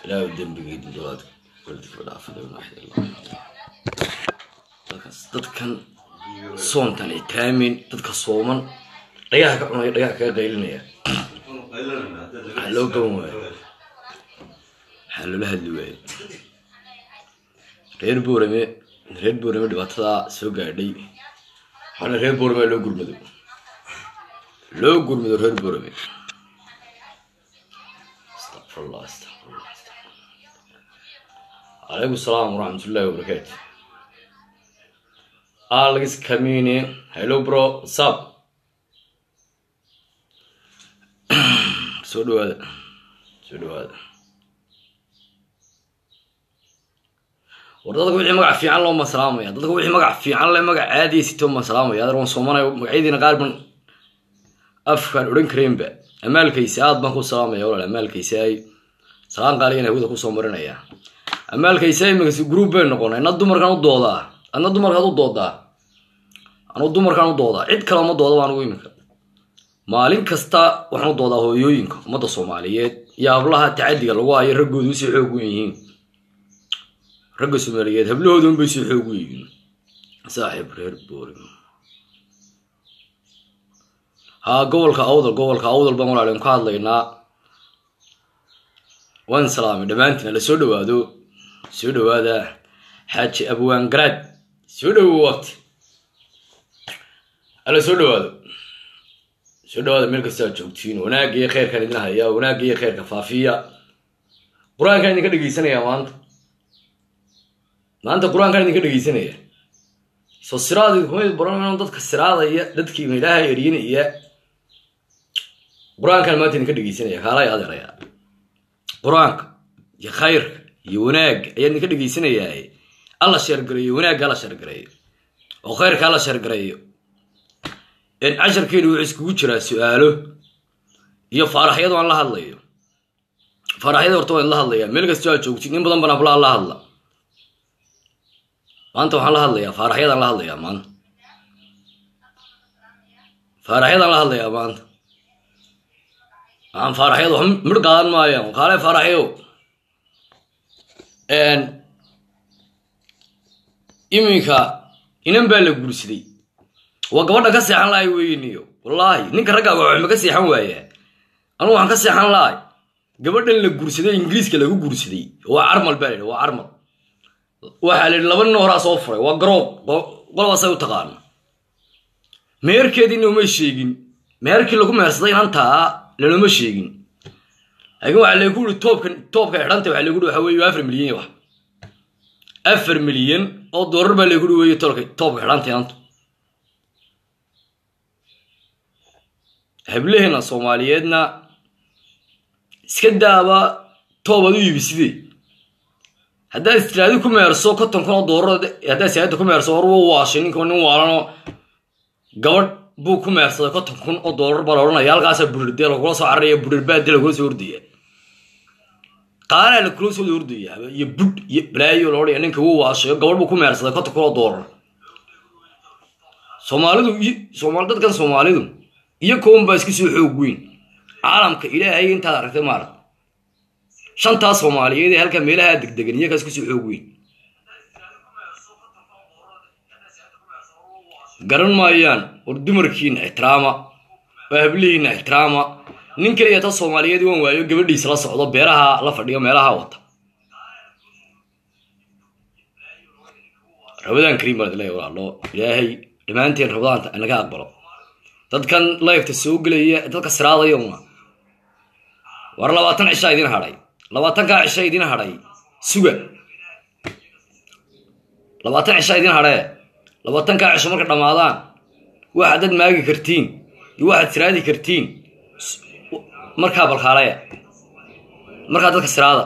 ilaahu dembigeydi dawaad waldika dhaafada dadkaas dadkan soontan itaamin dadka sooman dhagaha ka cunaya dhagaha kaga qaylinaya waxaa loo gaban waayo waxaa loola hadli waayo reer boorame reer boorame dhibaatadaa soo gaadhay waxaana reer boorame loo gurmado loo gurmado reer boorame astaqfirullah astaqfirullah calaykum salaam waraxmatullahi wabarakaatu alex camine hello bro sab soo dhawaada soo dhawaada war dadka wixii magac fiican loo masalaamaya dadka wixii magac fiican le magac caadiya sitoo masalaamaya adeer waan soomanayo magacyadiina qaar ban afkaan odhan karaynba amaalkaysa aad baan ku salaamaya walaal amaalkaysaay salaan qaaliyan hawada kusoo marinaya amaalkaysa imikasi group bay noqonay adna dumarkaan u doodaa adna dumarkaad u doodaa anuu dumarkaan u doodaa cid kale uma dooda anugu iminka maalin kasta waxaan u doodaa hooyooyinka ummadda soomaaliyeed iyo hablaha tacadiga lagu hayo raggooda usii xoog u yihiin ragga soomaaliyeed hablahooda unbay sii xoog u yihiin saaxiib reer boorim haa gobolka awdal gobolka awdal baan walaalin ka hadlaynaa waan salaamay dhammaantiin ala soo dhawaado soo dhawaada xaaji abwaan garaad soo dhawo waqti ala soo dhawaado soo dhawaada meel kasta aad joogtiin wanaagga iyo kheyrkaan idin haya wanaagga iyo kheyrka faafiya qur-aankaan idinka dhegeysanaya maanta maanta qur-aankaan idinka dhegeysanaya soo siraad idinkuma baran dadka siraadaya dadkiina ilaaha eryanaya qur-aankaan maanta idinka dhegeysanaya kaalay adeeraya qur-aanka iyo khayrka iyo wanaagga ayaa idinka dhegeysanayaa alla sheergareeyo wanaagga alla sheergareeyo oo khayrka alla sheergareeyo casharkeenu wuxuu iskugu jiraa su-aalo iyo faaraxyadu aan la hadlayo faaraxyada horta waan la hadlayaa meel kastoo aad joogtiin in badan baan hablaha la hadla maanta waxaan la hadlayaa faaraxyadaan la hadlayaa maanta faaraxyadaan la hadlayaa maanta aan faaraxyadu wax midh qaadan maayaan kaale faaraxyo iminka inan baa la guursaday waa gabadha ka seexan lahay weyniyo wallaahi ninka raggaaga waxma ka seexan waayaa anugu waxaan ka seexan lahay gabadhan la guursaday ingiriiska lagu guursaday waa carmal baa layidhi waa carmal waxaa la yidhi laba nin horaa soo furay waa garoob qolbaasay u taqaana meherkeediina uma sheegin meherkii lagu mehersaday inantaa lanoma sheegin laakiin waxaa lagu yiri toobka toobka xidhanta waxaa lagu yiri waxa weeye afar milyan wax afar milyan oo doolar baa lagu yiri weeye toobka toobka xidhanta inanta hablaheena soomaaliyeedna iska daaba toobaad u iibiside haddaad istiraadi ku meerso konton kun oo doolar haddaad siyaada ku meerso war wa waashay ninka nin waalanoo gabadh buu ku meersaday konton kun oo doolar baa la odhanaya halkaasaa burirde lagula soo cararaya burirbaade lagula soo ordaya qaanaa lakula soo ordaya iyo budh iyo balaayo la odhanaya ninka wuu waashayo gabadh buu ku meersaday konton kun oo doolar soomaalidu soomaali dadkan soomaalidu iyo kowan baa iska soo xoog weyn caalamka ilaahay intaad aragtay maarag shantaa soomaaliyeed ee halkaa meelaha degdegan iyagaa iska soo xoog weyn garan maayaan war dumarkiina ixtiraama waa hablihiina ixtiraama nin keliya ta soomaaliyeed waan waayo gabadhiisa la socdo beeraha la fadhiyo meelaha wata rabadaan kariim baan idinleeya walaalo ilaahay dhammaanteen rabadaanta naga aqbalo dadkan lifeta soo gelaya dadka siraadayona war labaatan cishaa idin hadhay labaatankaa cisha idin hadhay suga labaatan cishaa idin hadhee labaatankaa cisho marka dhammaadaan waxaad dad maagi kartiin iyo waxaad siraadi kartiin markaa balkaalaya markaa dadka siraada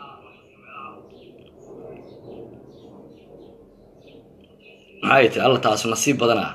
maxay tiri alla taasu nasiib badanaa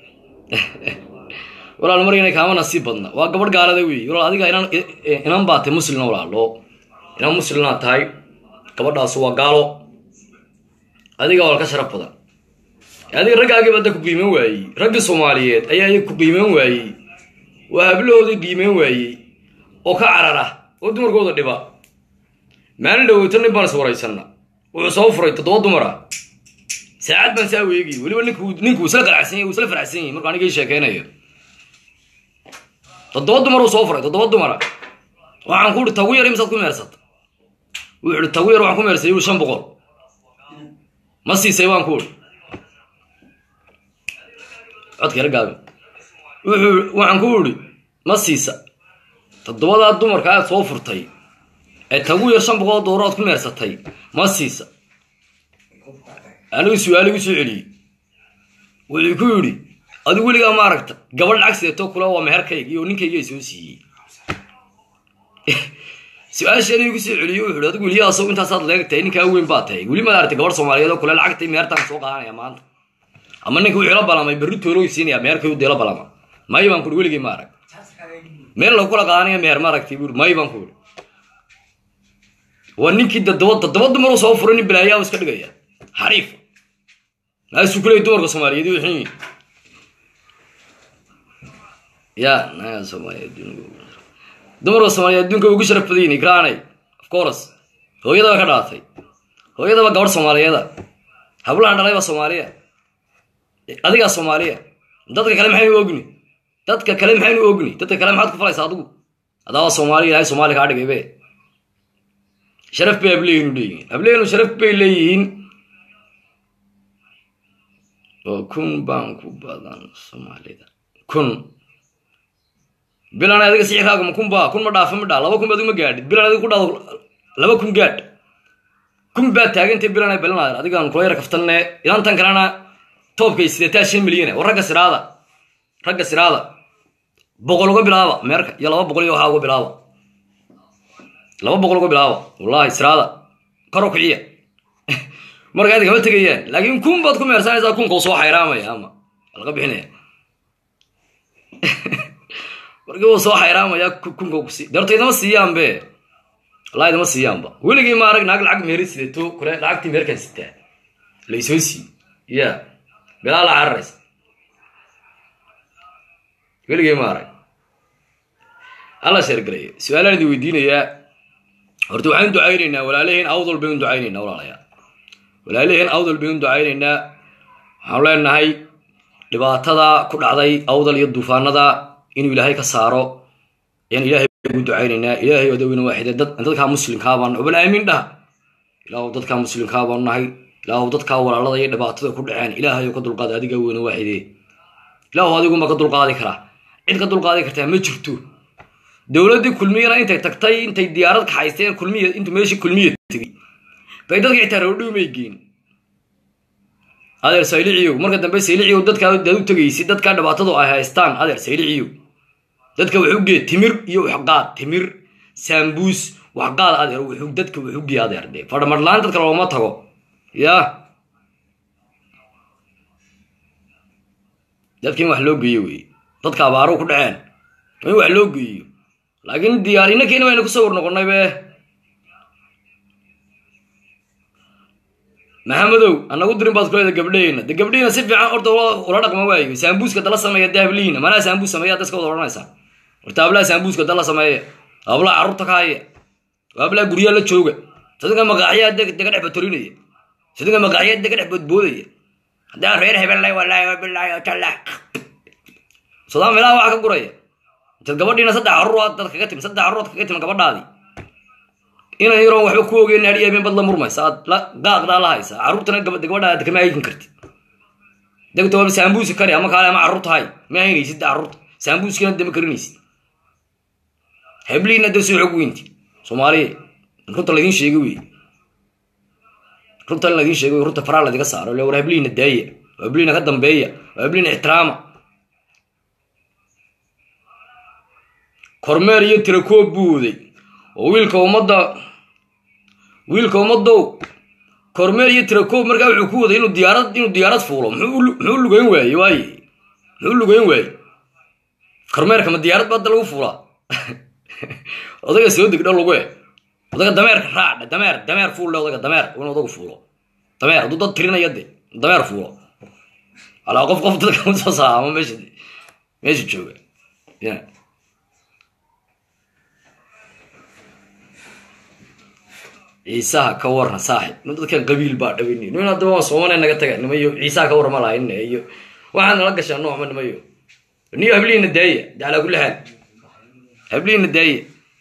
walaal marina kaama nasiib badna waa gabadh gaalada wey walaal adiga inan inan baa tahay muslina walaalo inan muslimnaa tahay gabadhaasu waa gaalo adiga waa ka sharaf badan adiga raggaagii baa da ku qiiman waayey raggii soomaaliyeed ayaa iyaga ku qiiman waayey waa hablahoodii qiiman waayey oo ka carara oo dumarkooda dhiba maalin dhaweyto nin baan is waraysana wuxuu soo furay toddoba dumara saacad baan saa weegiyey weliba ninku ninku isla qalacsan yahy isla faracsan yahay markuu anigii sheekeynayo toddoba dumar uu soo furay toddoba dumara waxaan ku uhi tagu yar imisaad ku meersata wuxuu ihi tagu yar waxaan ku meersay uu shan boqol ma siisay baan ku uhi codka yar gaabi wuxuu waxaan ku idhi ma siisa toddobadaa dumarka aad soo furtay ee tagu yar shan boqol dooro aad ku meersatay ma siisa anigu su-aal igu soo celiyey wuxuu ku yidhi adigu weligaa ma aragta gabadh lacag sideeto kule waa meherkayga iyo ninkayga soo siiyey su-aasheeda igu soo celiyey wuxuu ihi adigu weliyaa asagu intaasaad leegtahay ninkaa weyn baa tahay weli maad aragtay gabadh soomaaliyeed oo kule lacagtay mehertaan soo qaadanaya maanta ama ninka wuxuu ila balamay berri toolooy siinaya meherkayuu deela balama may baan kuhi weligay ma arag meel lagu kula qaadanaya meher ma aragtay buuri may baan ku ihi waa ninkii dadaba dadaba dumaruu soo furay nin balaayaa iska dhigaya xariif naasuu kuley dumarka soomaaliyeed u xin ya naga soomaaliya adduunka dumarka soomaaliyeed adduunka ugu sharaf badan yihin ikraanay of course hooyadaba ka dhalatay hooyadaba gabadh soomaaliyeeda hablahan dhalay baa soomaaliya adigaa soomaaliya dadka kale maxaynu ogni dadka kale maxaynu ogni dadka kale maxaad ku falaysa adigu adaaba soomaaliya ilahay soomaaliya kaa dhigay be sharaf bay hableenu leeyihiin hableenu sharaf bay leeyihiin oo kun baan ku badan soomaalida kun bilan adiga sicirkaaga ma kun baa kun ma dhaafa ma dhaa laba kun ba adigu ma gaadhid bilan adiga ku dhaado laba kun gaadh kun baa taagantay bilan ay balanaadeen adigaan kula yara kaftanne idantan kalena toobkay sideetaa shan milyan war ragga siraada ragga siraada boqol uga bilaaba meerka iyo laba boqol iyo waxaa uga bilaaba laba boqol uga bilaaba wallahi siraada kor u kiciya marka adi kama tegayaan laakiin kun baad ku meersanaysaa kunka soo xayraamaya ama laga bixinaya markii uu soo xayraamaya kunka kusi deerto idama siiyaan be wallahi idama siiyaanba weligii ma arag naag lacag meeri sideeto kule lacagtii meerkan sitaa laysoo sii ya bilaa la cararaysa weligii ma arag alla sheergalayo su-aalaan idin weydiinayaa horta waxaan ducaynaynaa walaalaheen awdal baynu ducaynaynaa walaalayaa walaalaheen awdal baynu ducaynaynaa waxaanu leenahay dhibaatada ku dhacday awdal iyo duufaanada inuu ilaahay ka saaro ayaan ilaahay ugu ducaynaynaa ilaahay odaweyna waaxide dad dadkaa muslimkaa baan ubal aamin dhaha ilaahu dadkaa muslimkaa baanu nahay ilaahu dadkaa walaalada iyo dhibaatada ku dhaceen ilaahay ka dulqaada adiga weyna waaxide ilaahu adiguma ka dulqaadi karaa cid ka dulqaadi kartaa ma jirto dowladdii kulmiyana intay tagtay intay diyaarad kaxaysteen kulmiya intuu meeshii kulmiya tegey bay dadka xitaa roodhiumay geen adeer sayliciyow marka dambe sayliciyow dadkaa daad u tegaysid dadkaa dhibaatadu ay haystaan adeer sayliciyow dadka wuxuu gee timir iyo waxqaad timir saambuus waxqaad adeer wuxuu dadka wuxuu gee adeer dee fadhamadlaan dadka looma tago ya dadka in wax loo geeyo wey dadka abaaruhu ku dhaceen in wax loo geeyo laakiin diyaar inankeena waynu kusoo war noqonnay be maxamedow anagu dirin baad kuleeda gabdhaheyna de gabdhaheyna si fiican horta ula dhaqma waayo saambuuska dala sameeya de hablihiina manaa saambuus sameeya daska wada odhanaysaa horta hablaha saambuuska dala sameeya hablaha carruurta ka haya hablaha guryaa la jooga sadinka maqaaxyaa dega dhex batorinaya sadinka maqaaxyaa dega dhex boodboodaya haddaan reer hebellay walaahi wabilaahi watala sodaan meelaha waxa ka guraya intaad gabadhiina saddex carruur aad dad kaga timi saddex carruur aad kaga timi gabadhaadii inan yaroon waxba ku ogeyn hadhi habeen bad la murmaysa aad gaaqdaa la haysa carruurtana gabadhaad kama haykin kartid degto waa saambuusi kari ama kaale ama carruurta hay ma haynaysid carruurta saambuuskina dama karinaysid hebliina de soo xog weynti soomaaliya runta laydin sheegay wey runta in laydin sheegay runta faraa laydiga saaro le war hebliina daaya waa hebliina ka dambeeya waa hebliina ixtiraama kormeer iyo tirakoob buu waday oo wiilka ummadda wiilka ummaddow kormeer iyo tirakoob markaa wuxuu ku waday inuu diyaarad inuu diyaarad fuulo muxuu lugeyn waaye waaye muxuu lugeyn waaye kormeerka ma diyaarad ba hadda lagu fuulaa odaga soo degdho lagu e odaga dameerka raacdhe dameer dameer fuulle odaga dameer in odagu fuulo dameer hadduu dad tirinaya de dameer fuulo alaa qof qof dadka usoo saama meesha meesha jooga ya ciisaha ka warna saaxib nin dadkan qabiil baa dhabini niman haddaba waan soomane naga taga nimayo ciisaha ka warma lahayn iyo waxaad nala gashaa noocma nimayo niyo hablihiina daaya de calaa kulli xaal hablihiina daaya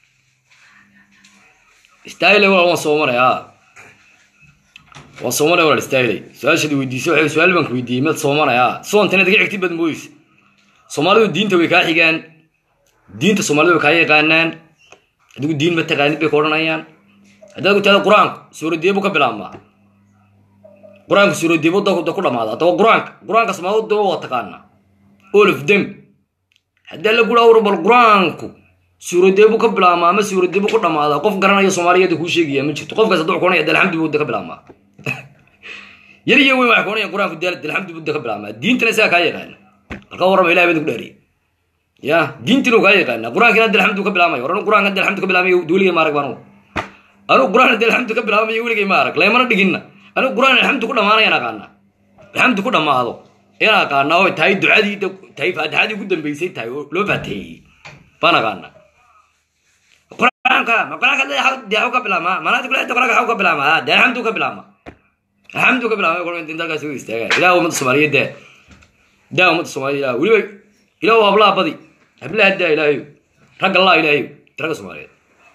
istaahile walaal waan soomanay a waan soomanay walaal istaahiley su-aashaad weydiisay waxay su-aal baan ku weydiiyey mad soomanay a soontan inaad ka xigtid baad mooyeysa soomaalidu diinta way kaa xigaan diinta soomaalida way kaa yaqaanaan adigu diin ma taqaanid bay ka odhanayaan haddaad ku tahda qur-aanku suuradeebu ka bilaabmaa qur-aanku suuradeebu da ku dhamaada haddaba qur-aanka qur-aanka soomaalida daba waa taqaanaa all of them haddii la gura awra bal qur-aanku suuradeebu ka bilaabmaa ama suuradeebu ku dhamaada qof garanaya soomaaliyeeda kuu sheegaya ma jirto qofkaas hadduu kuonaya dalxamdi buu da ka bilaabmaa yar iyo weyn waxay kuonayaan qur-aanku dalxamdi buu da ka bilaabmaa diintana isagaa kaa yaqaana halka warrama ilahi baa idinku dhaariya ya diintina kaa yaqaana qur-aankina dalxamdu ka bilaabmaya war anu qur-aanka dalxamdu ka bilaabmaya weligay ma arag baan anu qur-aan dalxamdu ka bilaabmaya weligay ma arag laymana dhiginna anu qur-aan alxamdu ku dhamaanayaan aqaana alxamdu ku dhamaado ayaan aqaana oo tahay ducadii tahay faatixadii ugu dambeysay tahay oo loo faateeyey baan aqaana qur-aanka ma qur-aanka deexu ka bilaabma manaadi kule qur-aanka xaw ka bilaabma de alxamdu ka bilaabma alxamdu ka bilaabma qur-aanka dalkaas ugu istaaga ilaah ummadda soomaaliyeed dee daa ummadda soomaaliyeed ilaah weliba ilaah waa hablaha badi hablaha daa ilaahayo ragga allah ilaahayo ragga soomaaliyeed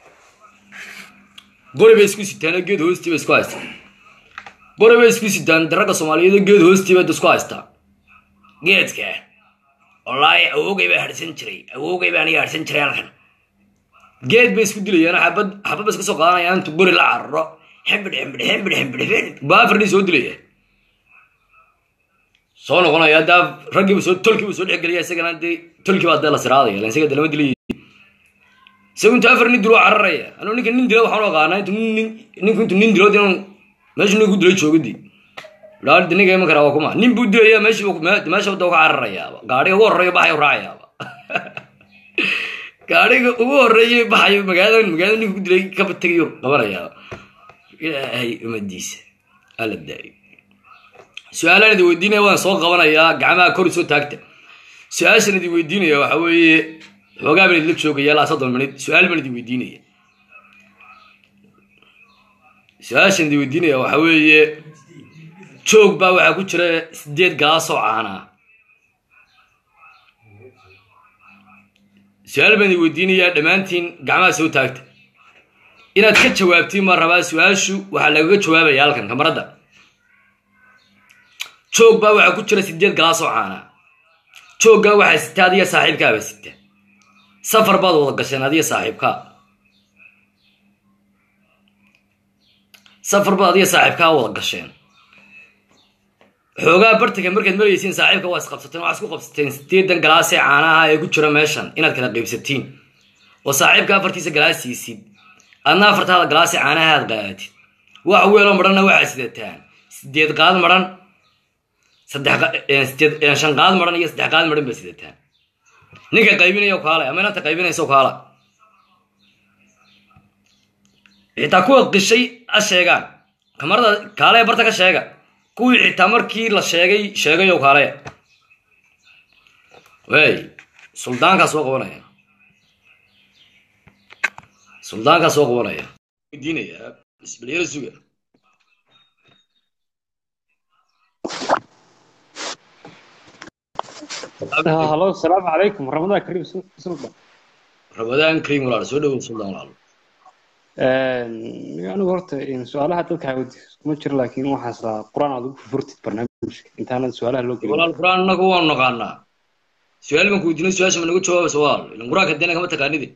gori bay isku sitaan oo geed hoostii bay isku haystaan gori bay isku sitaan ragga soomaaliyeed oo geed hoostii bay isku haystaan geedka wallaahi awowgay baa harsan jiray awowgay baa aniga harsan jiray halkan geed bay isku dilayaan xabad xabad bay iska soo qaadanayaan intu gori la cararo xembidh xembidh xembidh xembidh xembidh baafardii soo dilaya soo noqonaya daa raggiiba soo tolkiiba soo dhexgelaya isagana dee tolkii baa dee la siraadaya lan isaga dee lama dilay isagu intu afar nin dilo cararaya anuu ninka nin dilo waxaan u aqaanaa intu nin ninku intu nin dilo inuu meeshu ninku dilay joogadi dhaardi ninka iman karaa waa kuma nin buu dilaya meesha meesha wadda ka cararayaaba gaadhiga ugu horreeya baxayo raacayaaba gaadhiga ugu horreeya baxayo magaalada magaalada ninku ku dilay kaba tegayo qabanayaaba ilaahay umadiisa alla daayo su-aalaan idin weydiinaya waan soo qabanayaa gacmaha kor soo taagta su-aashan idin weydiinaya waxa weeye xoogaa baan idinla joogaya ilaa soddon minid su-aal baan idin weydiinaya su-aashan idin weydiinaya waxa weeye joog baa waxaa ku jira sideed gaasoo caanaa su-aal baan idin weydiinayaa dhammaantiin gacmaha soo taagta inaad ka jawaabtiin ma rabaa su-aashu waxaa lagaga jawaabaya halkan kamaradda joog baa waxaa ku jira sideed galaasoo caanaa jooggaa waxaa sita adiga saaxiibkaaba sita safar baad wada gasheen adiga saaxiibkaa safar baad adiga saaxiibkaa wada gasheen xoogaa bartanka markaad maraysiin saaxiibka waa isqabsateen waxaa isku qabsateen sideedan galaasee caanaha ee ku jira meeshan inaad kala qaybsatiin oo saaxiibka afartiisa galaas siisid adna afartaada galaasee caanaha aad qaadatid wax weeloo madhanna waxaa sidataan sideed qaad madhan saddex shan qaad madhan iyo saddex qaad madhan baa sidataan ninka qaybinaya kaala ama inanta qaybinaysa kaala xitaa kuwa qishay a sheegaan kamarada kaale barta ka sheega kuwii xitaa markii la sheegay sheegay oo kaale wey suldaankaa soo qabanaya suldaankaa soo qabanaya weydiinaya isbalyaro suga halo asalaamu calaykum ramadaan kariim suldan ramadaan kariim walaal soo dhawow suldan walaal anigu horta su-aalaha dadka hawdi kuma jiro laakiin waxaan islaa qur-aan aad ugu furfurtid barnaamijka intaanan su-aalaha loo gelin walaal qur-aan annagu waanu naqaanaa su-aal baan ku weydiinay su-aasha ma nagu jawaabaysa walaal ilan qur-aanka dena kama taqaanidi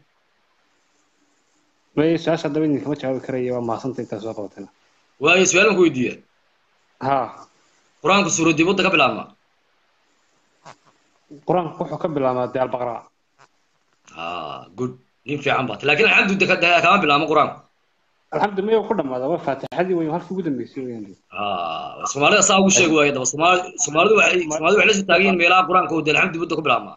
may su-aasha haddaba idin kama jawaabi karaya waa mahadsanta intaa soo qabatayna waayo su-aal baan ku weydiiya ha qur-aanku suuradii wadda ka bilaabma qur-aanku wuxuu ka bilaabmaa dee albaqraa ha good nin fiican baat laakiin alxamdu kama bilaabma qur-aanku alxamdu maya ku dhamaada waa faatixadii wey halkii ugu dambeysay weyan ha soomaalida saa ugu sheegi waayo daba soomaali soomaalidu waxay soomaalidu waxay la soo taagan yihiin meelaha qur-aanka oo dee alxamdu wadda ka bilaabma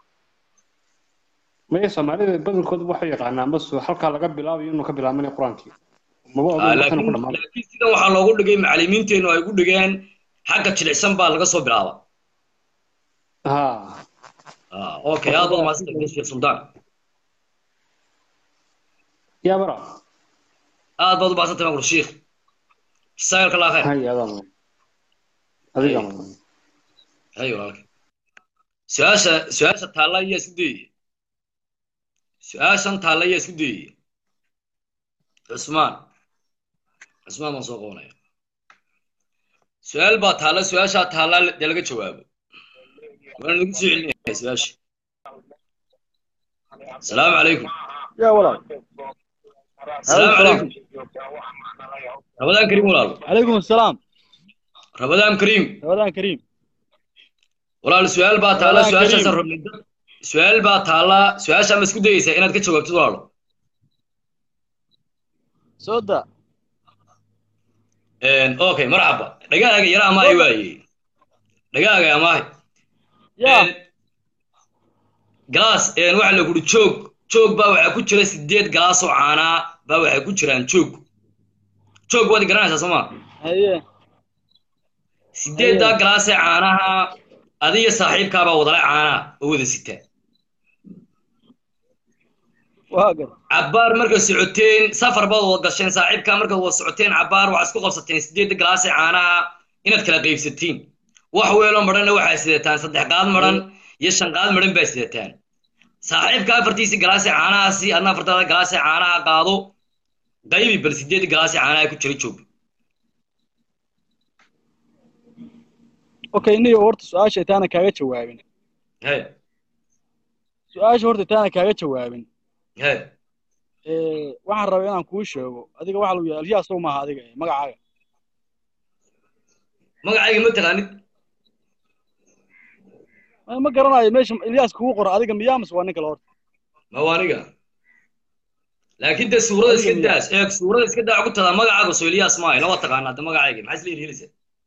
maya soomaalida badankooda waxay yaqaanaan bas halkaa laga bilaabayo inuu ka bilaabanaya qur-aankii maba Ha, ogan laakiin ku dhamaada laakiin sidan waxaa loogu dhigay macalimiinteennu ay ku dhigeen xagga jilicsan baa laga soo bilaaba ha ha okay aad baad mahadsantahay sheekh suldaan yaa bara aad baad u baahsantay baan kuri shiikh jasaaka allah khayr hay adaa mudan adigaa mudan hay walaalkay su-aasha su-aasha taalla ayaa isku dayaya su-aashan taalla ayaa isku dayaya cusmaan cusmaan baan soo qabanaya su-aal baa taalla su-aashaa taalla dee laga jawaabo waana lagu soo celinaya su-aasha asalaamu calaykum يا ولد asalaamu calaykum rabadaan kariim walaalo عليكم السلام rabadaan kariim رمضان كريم walaal su-aal baa taalla Rabadaan su-aashaasaan kariim. rabnay dad su-aal baa taalla su-aashaa ma isku dayeysaa inaad ka jawaabtid walaalo سودا okay marxaba dhagaaga yara amaahay waaye dhagaaga amaahay يا galaas waxa la kuri joog joog baa waxaa ku jira sideed galaas oo caanaa baa waxay ku jiraan joog joog waad garanaysaa soo ma هي sideeddaa galaasee caanaha adiga saaxiibkaabaa wadale caanaa oo wada sita واقر cabbaar markaad socoteen safar baad wada gasheen saaxiibkaa markaad wada socoteen cabbaar waxaad isku qabsateen sideedda galaasee caanaha inaad kala qaybsatiin wax weeloo madhanna waxaa sidataan saddex qaad madhan iyo shan qaad madhan baa sidataan saaxiibka afartiisi galaasee caanahaasi adna afartaada galaasee caanaha qaado qaybi bal sideedda galaasee caanaha ku jira joog اوكي ني horta su-aasha intaana kaaga jawaabin he su-aasha horta intaana kaaga jawaabin he ee waxaan rabaa inaan kuu sheego adiga waxa lagu yahay alyaas maaha adiga ee, magacaaga magacayga ma taqaanid Ma- ma garanayo meesha ilyaas kugu qora adiga miyaa mise waa nin kale horta ma waa aniga laakiin dee suurada iska Adiga daas eeg suurada iska daa ku tadaa magacaaga soo eliyaas maayo lama taqaanaa de magacayga maxaa isla helisa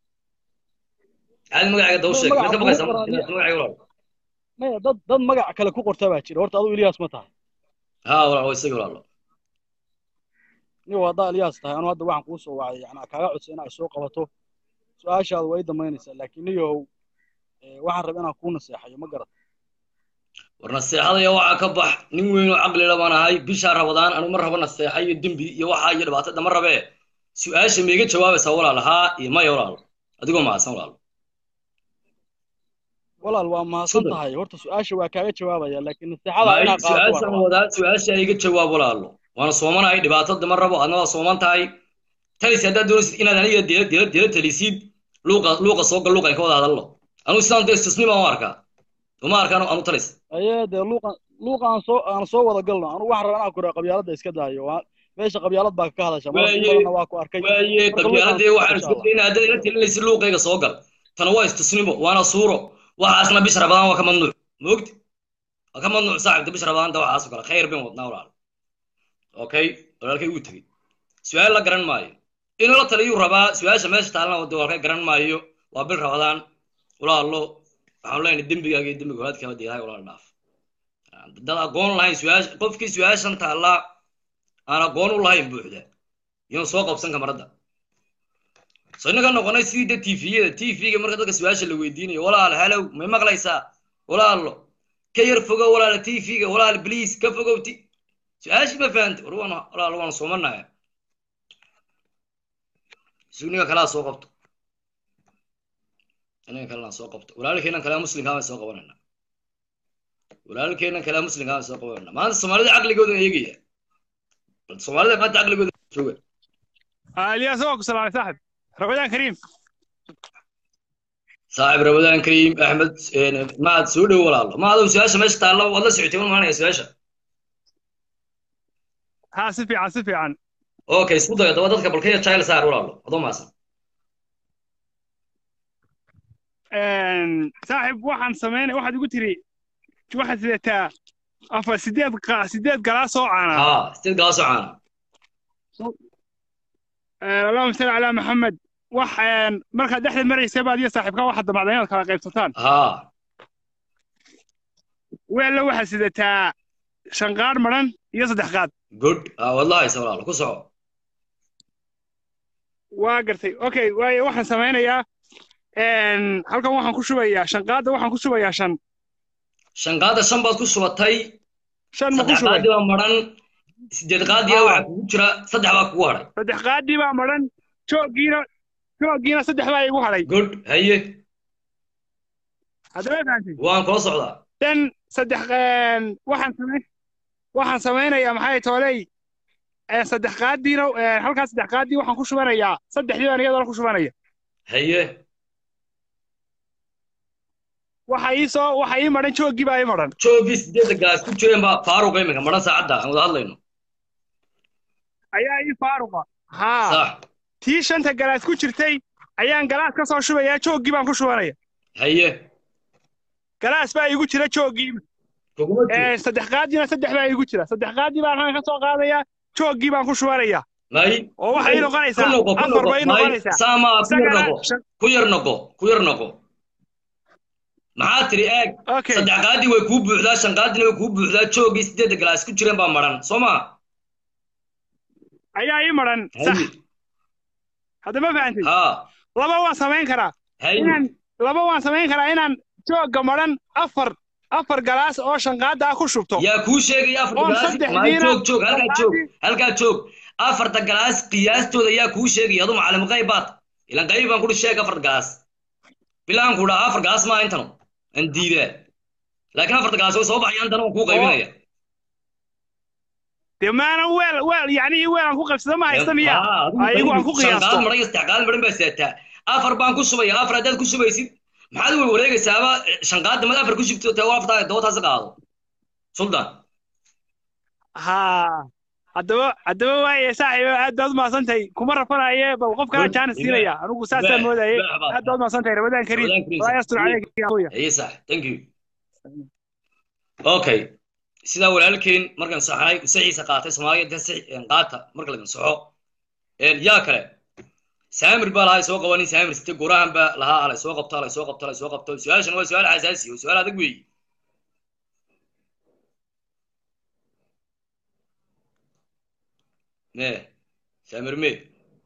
caadi magacayga daw sheeg magaca mid ka baqaysa kugu qoran inaad magacayga walaal maya dad dad magac kale ku qorta baa jira horta adigu ilyaas ma tahay ha walaal waa isaga walaalo nin waa haddaa ilyaas tahay anu hadda waxaan kuu soo wacay yani kaaga codsa in ay soo qabato su-aashaada way damaynaysaa laakiin niyow ee, waxaan rabaa inaan kuu naseexayo ma garat war naseexadaya waxaa ka bax nin weyn oo caqli la baan ahay bishaa rabadaan anu ma rabo naseexa iyo dembi iyo waxaa iyo dhibaatada ma rabee su-aasha maiga jawaabaysaa walaal haa iyo maya walaal adigoo mahadsan walaal walaal waa mahadsan Sida. tahay horta su-aasha waa kaaga jawaabaya laakiin naseexada May inaad qaadato waa su-aashan rabaa. wadaa su-aasha iga jawaab walaalo waana soomanahay dhibaatada ma rabo adna waa sooman tahay talis haddaad doonaysid inaad aniga dila dila dila talisid luuqa luuqa soo gal luuqa in ka wada hadallo anu sidaan dee istisni baan u arkaa uma arkaan anu talis ayee dee luuqan luuqa aan soo aan soo wada galno anu waxaan rabaa inaan ku raa qabyaaladda iska daayo waa meesha qabyaalad baa ka hadasha mar Waaye- badanna waa ku arkay waaye Marka qabyaaladee luuqan- waxaan insha isku Allah. daynaa haddaad ila talinaysid luuqayga soo gal tana waa istisnimo waana suuro waxaasna bisha rabadaan waa ka mamnuuc moogti waa ka mamnuuc saaxibta bisha rabadaanta waxaas oo kale khayr bin wadnaa walaal okay walaalkay uu tegey su-aal la garan maayo inuu la taliyuu rabaa su-aasha meesha taalana wada walka garan maayo waa bil rabadaan walaalo waxaan leenahay dembigaaga iyo dembiga walaadkaaba deedahay walaal dhaaf dad aqoon lahayn su-aasha qofkii su-aashan taalla aan aqoon u lahayn buuxda iyuu soo qabsan kamaradda so innaga noqonay sidii de tviyada tvga marka dadka su-aasha la weydiinayo walaal halow may maqlaysaa walaalo ka yar fogow walaala tvga walaal bliis ka fogow t su-aashii ma fahantay war waan walaal waan soomanaya sugniga kalaa soo qabto inaga kalena soo qabto walaalkeenan kale muslimkaa baan soo qabanayna walaalkeenan kale muslimkaa baan soo qabanayna maanta soomaalida caqligooda eegaya bal soomaalida maanta caqligooda jooga الياس هو سلام صاحب رمضان كريم saaxib ramadaan kariim axmed maad soo dhow walaalo ma adow su-aasha meesha taalla waad la socotay ma maanaya su-aasha ها سفي عن سفي عن okay isku dayo daba dadka balkaya jail saar walaalo adoo maasan صاحب واحد سمينا واحد يقول تري واحد سيدتا أفا سيدات قا سيدات قلاصو عنا ha sideed galaasoo caana اللهم صل على محمد waxaan markaad dhexda maraysay baad iyo saaxiibka waxaad damacday inaad kala qaybsataan ha weella waxaad sidataa shan qaar madhan iyo saddex qaad good ha waad la haysa walaalo ku soco waa gartay okay waayo waxaan samaynayaa halkan waxaan ku shubayaa shan qaadda waxaan ku shubayaa shan shan qaada shan baad ku shubatay shan ma ku saddex shubay qaadi baa maran sideed qaadiya Haa. waxaa kugu jira saddex baa kugu hadhay saddex qaadii baa madhan jooggiina jooggiina saddex baa igu hadhay good haye haddaba fahamtay waan kula socdaa dan saddex een, waxaan samay waxaan samaynayaa maxay tooley ee, saddex qaadiina ee, halkaas saddex qaadii waxaan ku shubanayaa saddexdii baan iyadana ku shubanaya haye waxa ii soo waxa ii madhan jooggii baa ii madhan joogii sideedda galaas ku jireen baa faaruqa iminka madhan saacadda aan wada hadlayno ayaa ii faaruqa haa sax tii shanta galaas ku jirtay ayaan galaas ka soo shubayaa jooggii baan ku shubanaya haye galaas baa igu jira jooggii kuguma jiro ee, saddex qaadiina saddex baa igu jira saddex qaadii baan halkan ka soo qaadayaa jooggii baan ku shubanaya may oo waxay ii noqonaysaa ku noqo ku afar noqo bay ii may noqonaysaa saamaa ku yar isagana noqo shan- ku yar noqo ku yar noqo maxaa tiri eeg okay saddex qaadii way kuu buuxdaa shan qaadina way kuu buuxdaa joogii sideedda galaas ku jireen baa madhan soo ma ayaa ii madhan sax haye hadda ma fahantay haa laba waan samayn karaa haye inaan laba waan samayn karaa inaan joogga madhan afar afar galaas oo shanqaada ah ku shubto yaa kuu sheegaya afarta oon galaas saddex maay diina joog joog halkaa joog qaadii halkaa joog afarta galaas qiyaastooda yaa kuu sheegaya adu macallim qayb baad ilan qayb baan kudhi sheeg afarta galaas bilaan ku dhaha afar galaas maa intanu aan diidaa laakiin afarta galaas way soo baxayaan intana waan kuu qaybinaya dee maana weel weel yacni weel aan ku qabsado ma haysta miya ayagu aan ku qiyaasto shanqaad maran iyo saddex qaad maran baa seetaa afar baan ku shubaya afar haddaad ku shubaysid maxaad way wareegaysaaba shanqaadda mad afar ku shubto tee aftaa dootaasi qaado suldan haa haddaba haddaba waaye saaxiib aad baad u mahadsantahay kuma rafanaye bal qof kala Good. jaanis siinaya anigu saasaa Baax, moodaye baax baad. aad baad u mahadsantahay ramadaan kariim Ramadaan kariim, walaa yastur sax. caleyka ya akhuya haye sax thank you okay sidaa walaalkeen markaan saxnay saxiisa qaatay soomaaliya dee saxi- een, qaata marka lagan saxo Een, yaa kale saamir baa lahaa soo qabanin saamir site gurahan baa lahaa alay soo qabto alay soo qabto alay soo qabto su-aashan waa su-aal xasaasi oo su-aal adag weeye me saamir me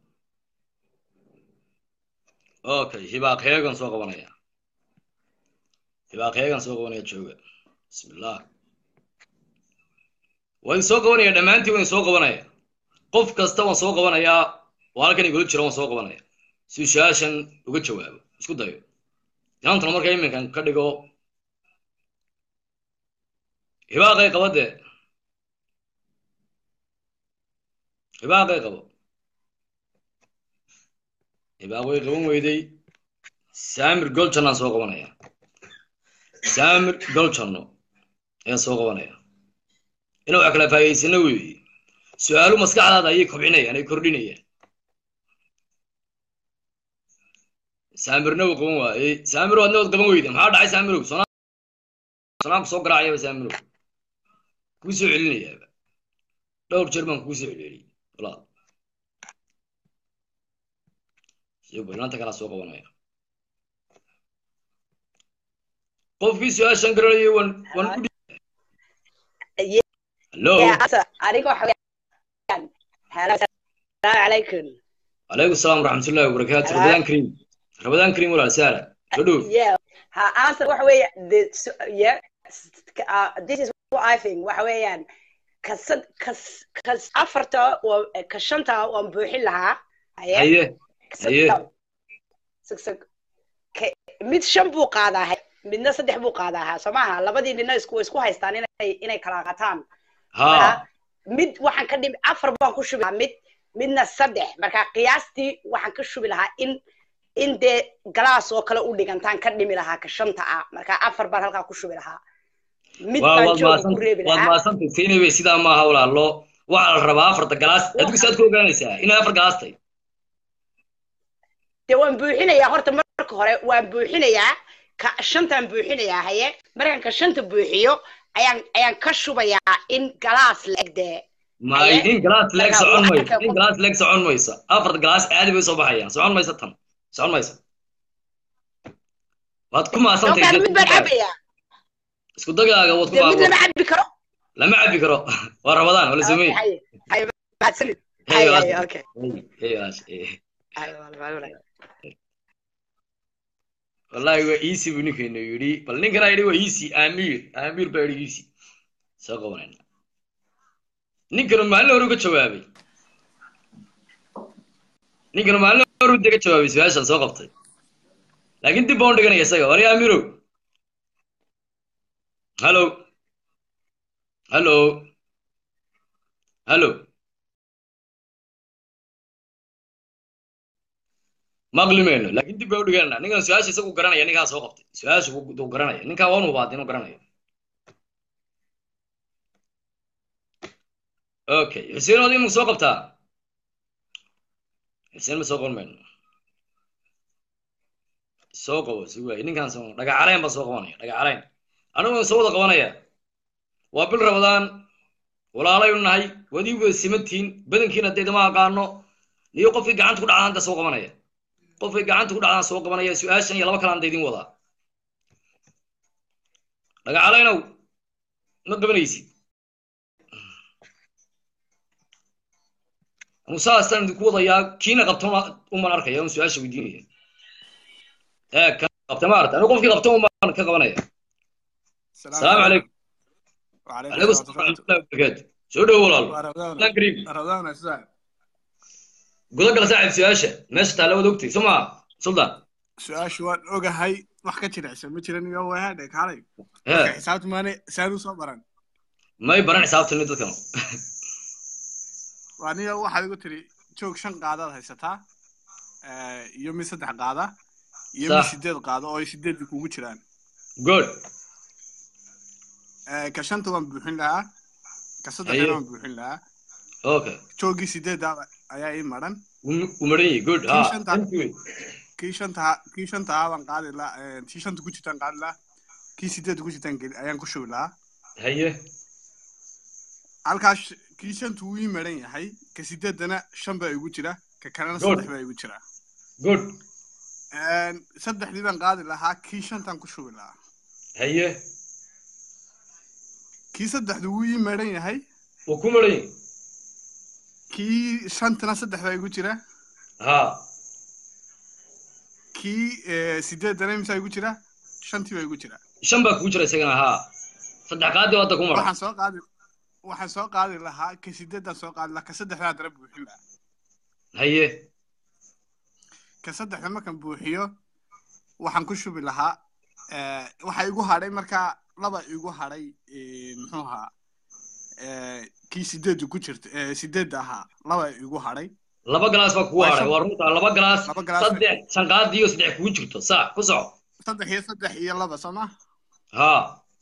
okay hibaaq heegan soo qabanaya hibaaq heegan soo qabanaya jooga bismillah waan soo qabanaya dhammaantiin waan soo qabanaya qof kasta waan soo qabanayaa oo halkan igula jira waan soo qabanaya si su-aashan uga jawaabo isku dayo inantana marka iminkan ka dhigo hibaaqay qaba dee hibaaqay qabo hibaaq way qaban weyday saamir goljanaan soo qabanaya saamir goljanno ayaan soo qabanaya inuu wax kala faa'iidaysano weeye su-aalu maskaxdaada ayay kobcinayaan ay kordhinayaan saamirna uu qaban waayey saamirow adna waad qaban weyda maxaa dhacay saamirow sonaanku soo garaacayaba saamirow kuu soo celinayaaba dhowr jeer baan kuu soo celceliyey walaal iyo balanta kalaa soo qabanaya qofkii su-aashan garanayay waan waan ku hallo aniga waxa weeyaan hello salaamu calaykum calaykum asalaam waraxmatullahi wabarakaatu Hello. rabadaan kariim rabadaan kariim walaal saara soo dhow yeah ha answer waxa weeye the so- yeah uh, this is what I think waxa weeyaan kasad kas kas afarta waa ka shanta waan buuxin lahaa haye haye haye Sag- sag- ka- mid shan buu qaadaa hay- midna saddex buu qaadaa ha soo maaha labadii nina isku way isku haystaan inay inay kala qataan ha mid waxaan ka dhimi afar baan ku shubi lahaa mid midna saddex marka qiyaastii waxaan ka shubi lahaa in in dee galaas oo kale u dhigantaan ka dhimi lahaa ka shanta ah marka afar baan halkaa ku shubi lahaa mid waa baan waad jooga maasan ku reebi waad lahaa maasantay siinaybe sidaa maaha walaalo waxaa la rabaa afarta galaas adigu saad ku ogaanaysaa inay afar galaastay dee waan buuxinayaa horta marka hore waan buuxinayaa ka shantaan buuxinayaa haye markaan ka shanta buuxiyo ayaan ayaan ka shubayaa in galaas la-eg dee may Haye. in galaas leeg Marka socon waxa mayso ka- in galaas leeg socon mayso afarta galaas caadi bay soo baxayaan socon mayso tan socon mayso waad ku maasantay doonkaan mid baan cabayaa isku dagaaga waad ku dee mid baabo lama cabi karo lama cabi karo waa rabadaan wala sameey haye haye mahadsanid Hey, haye walaal. haye okay Hey, walaal. Eh. haye walaal, walaal. wallahi waa easy buu ninkeenu yidhi bal ninkana yidhi waa easy amiir amiir baa yidhi easy soo qabanayna ninkanu maalin hore uga jawaabay ninkanu maalin hore u dega jawaabay su-aashan soo qabtay laakiin dib baan u dhiganaya isaga wari amirow hallo hallo hallo maqli mayno laakiin dib baan u dhiganana ninkan su-aasha isagu garanaya ninkaa soo qabtay su-aasha uu garanaya ninkaa waan hubaad inuu garanayo okay xuseen adiga ma soo qabtaa xuseen ma soo qaban mayno soo qabo si waay ninkaan soo dhagacaleen baan soo qabanaya dhagacaleen anigu soo wada qabanaya waa bil rabadaan walaalaynu nahay wadii wada simantiin badankiina dee dama aqaano niyo qofkii gacanta ku dhacdaan da soo qabanaya qofkii gacanta ku dhacdaan soo qabanaya su-aashan iyo laba kalaan da idin wadaa dhagacaleynow ma qabanaysid anu saasaan idinku wadayaa kiina qabtona uman arkaya un su-aasha weydiinaya ee ka qabta maarata anigu qofkii qabta uman ka qabanaya asalaamu calaykum calaykum asalaam waraxmatullahi wabarakaatu soo dhowo walaalo lan kariim guda gala saaxib su-aasha meesha taalla wada ogtay soo maa suldaan su-aashu waan ogahay wax ka jirecsan ma jiran iyo wahadhe kaalay hee xisaabta maane saan u soo baran may baran xisaabtani dadkan waa niga waxaad igu tiri joog shan qaadaad haysataa eh, iyo mid saddex qaada iyo mid Sax. sideed qaado oo ay sideedii kugu jiraan good Eh, ka shanta waan buuxin lahaa ka Aye. saddexdana waan buuxin lahaa okay joogii sideedda ayaa ii maran u maran yahay good Kii ha shanta- thank you kii shanta kii shanta ahaa baan qaadi lahaa eh, tii shanta ku jirtaan qaadi lahaa kii sideedda ku jirtaan geli- ayaan ku shubi lahaa haye halkaas kii shanta wuu ii maran yahay ka sideeddana shan baa igu jira ka kalena Good. saddex baa igu jira good Eh, saddexdii baan qaadi lahaa kii shantaan ku shubi lahaa haye kii saddexdu wuu ii maran yahay wuu ku maran yahay kii shantana saddex baa igu jira ha kii eh, sideeddana imsaa igu jira shantii baa igu jira shan baa kugu jira isagana ha saddex qaadi oo hadda ku maran waxaan soo qaadi waxaan soo qaadi lahaa ka sideeddaan soo qaadi lahaa ka saddexdaa dara buuxin lahaa haye ka saddexda markaan buuxiyo waxaan ku shubi lahaa eh, waxa igu hadhay markaa laba igu hadhay eh, muxuu ahaa eh, kii sideedda ku jirta eh, sideedda ahaa laba igu hadhay laba galaas baa kugu Waa haray shan- waa runta laba galaas laba galaas saddex shan qaadi iyo saddex kugu jirto sax ku soco saddex iyo saddex iyo laba soo ma ha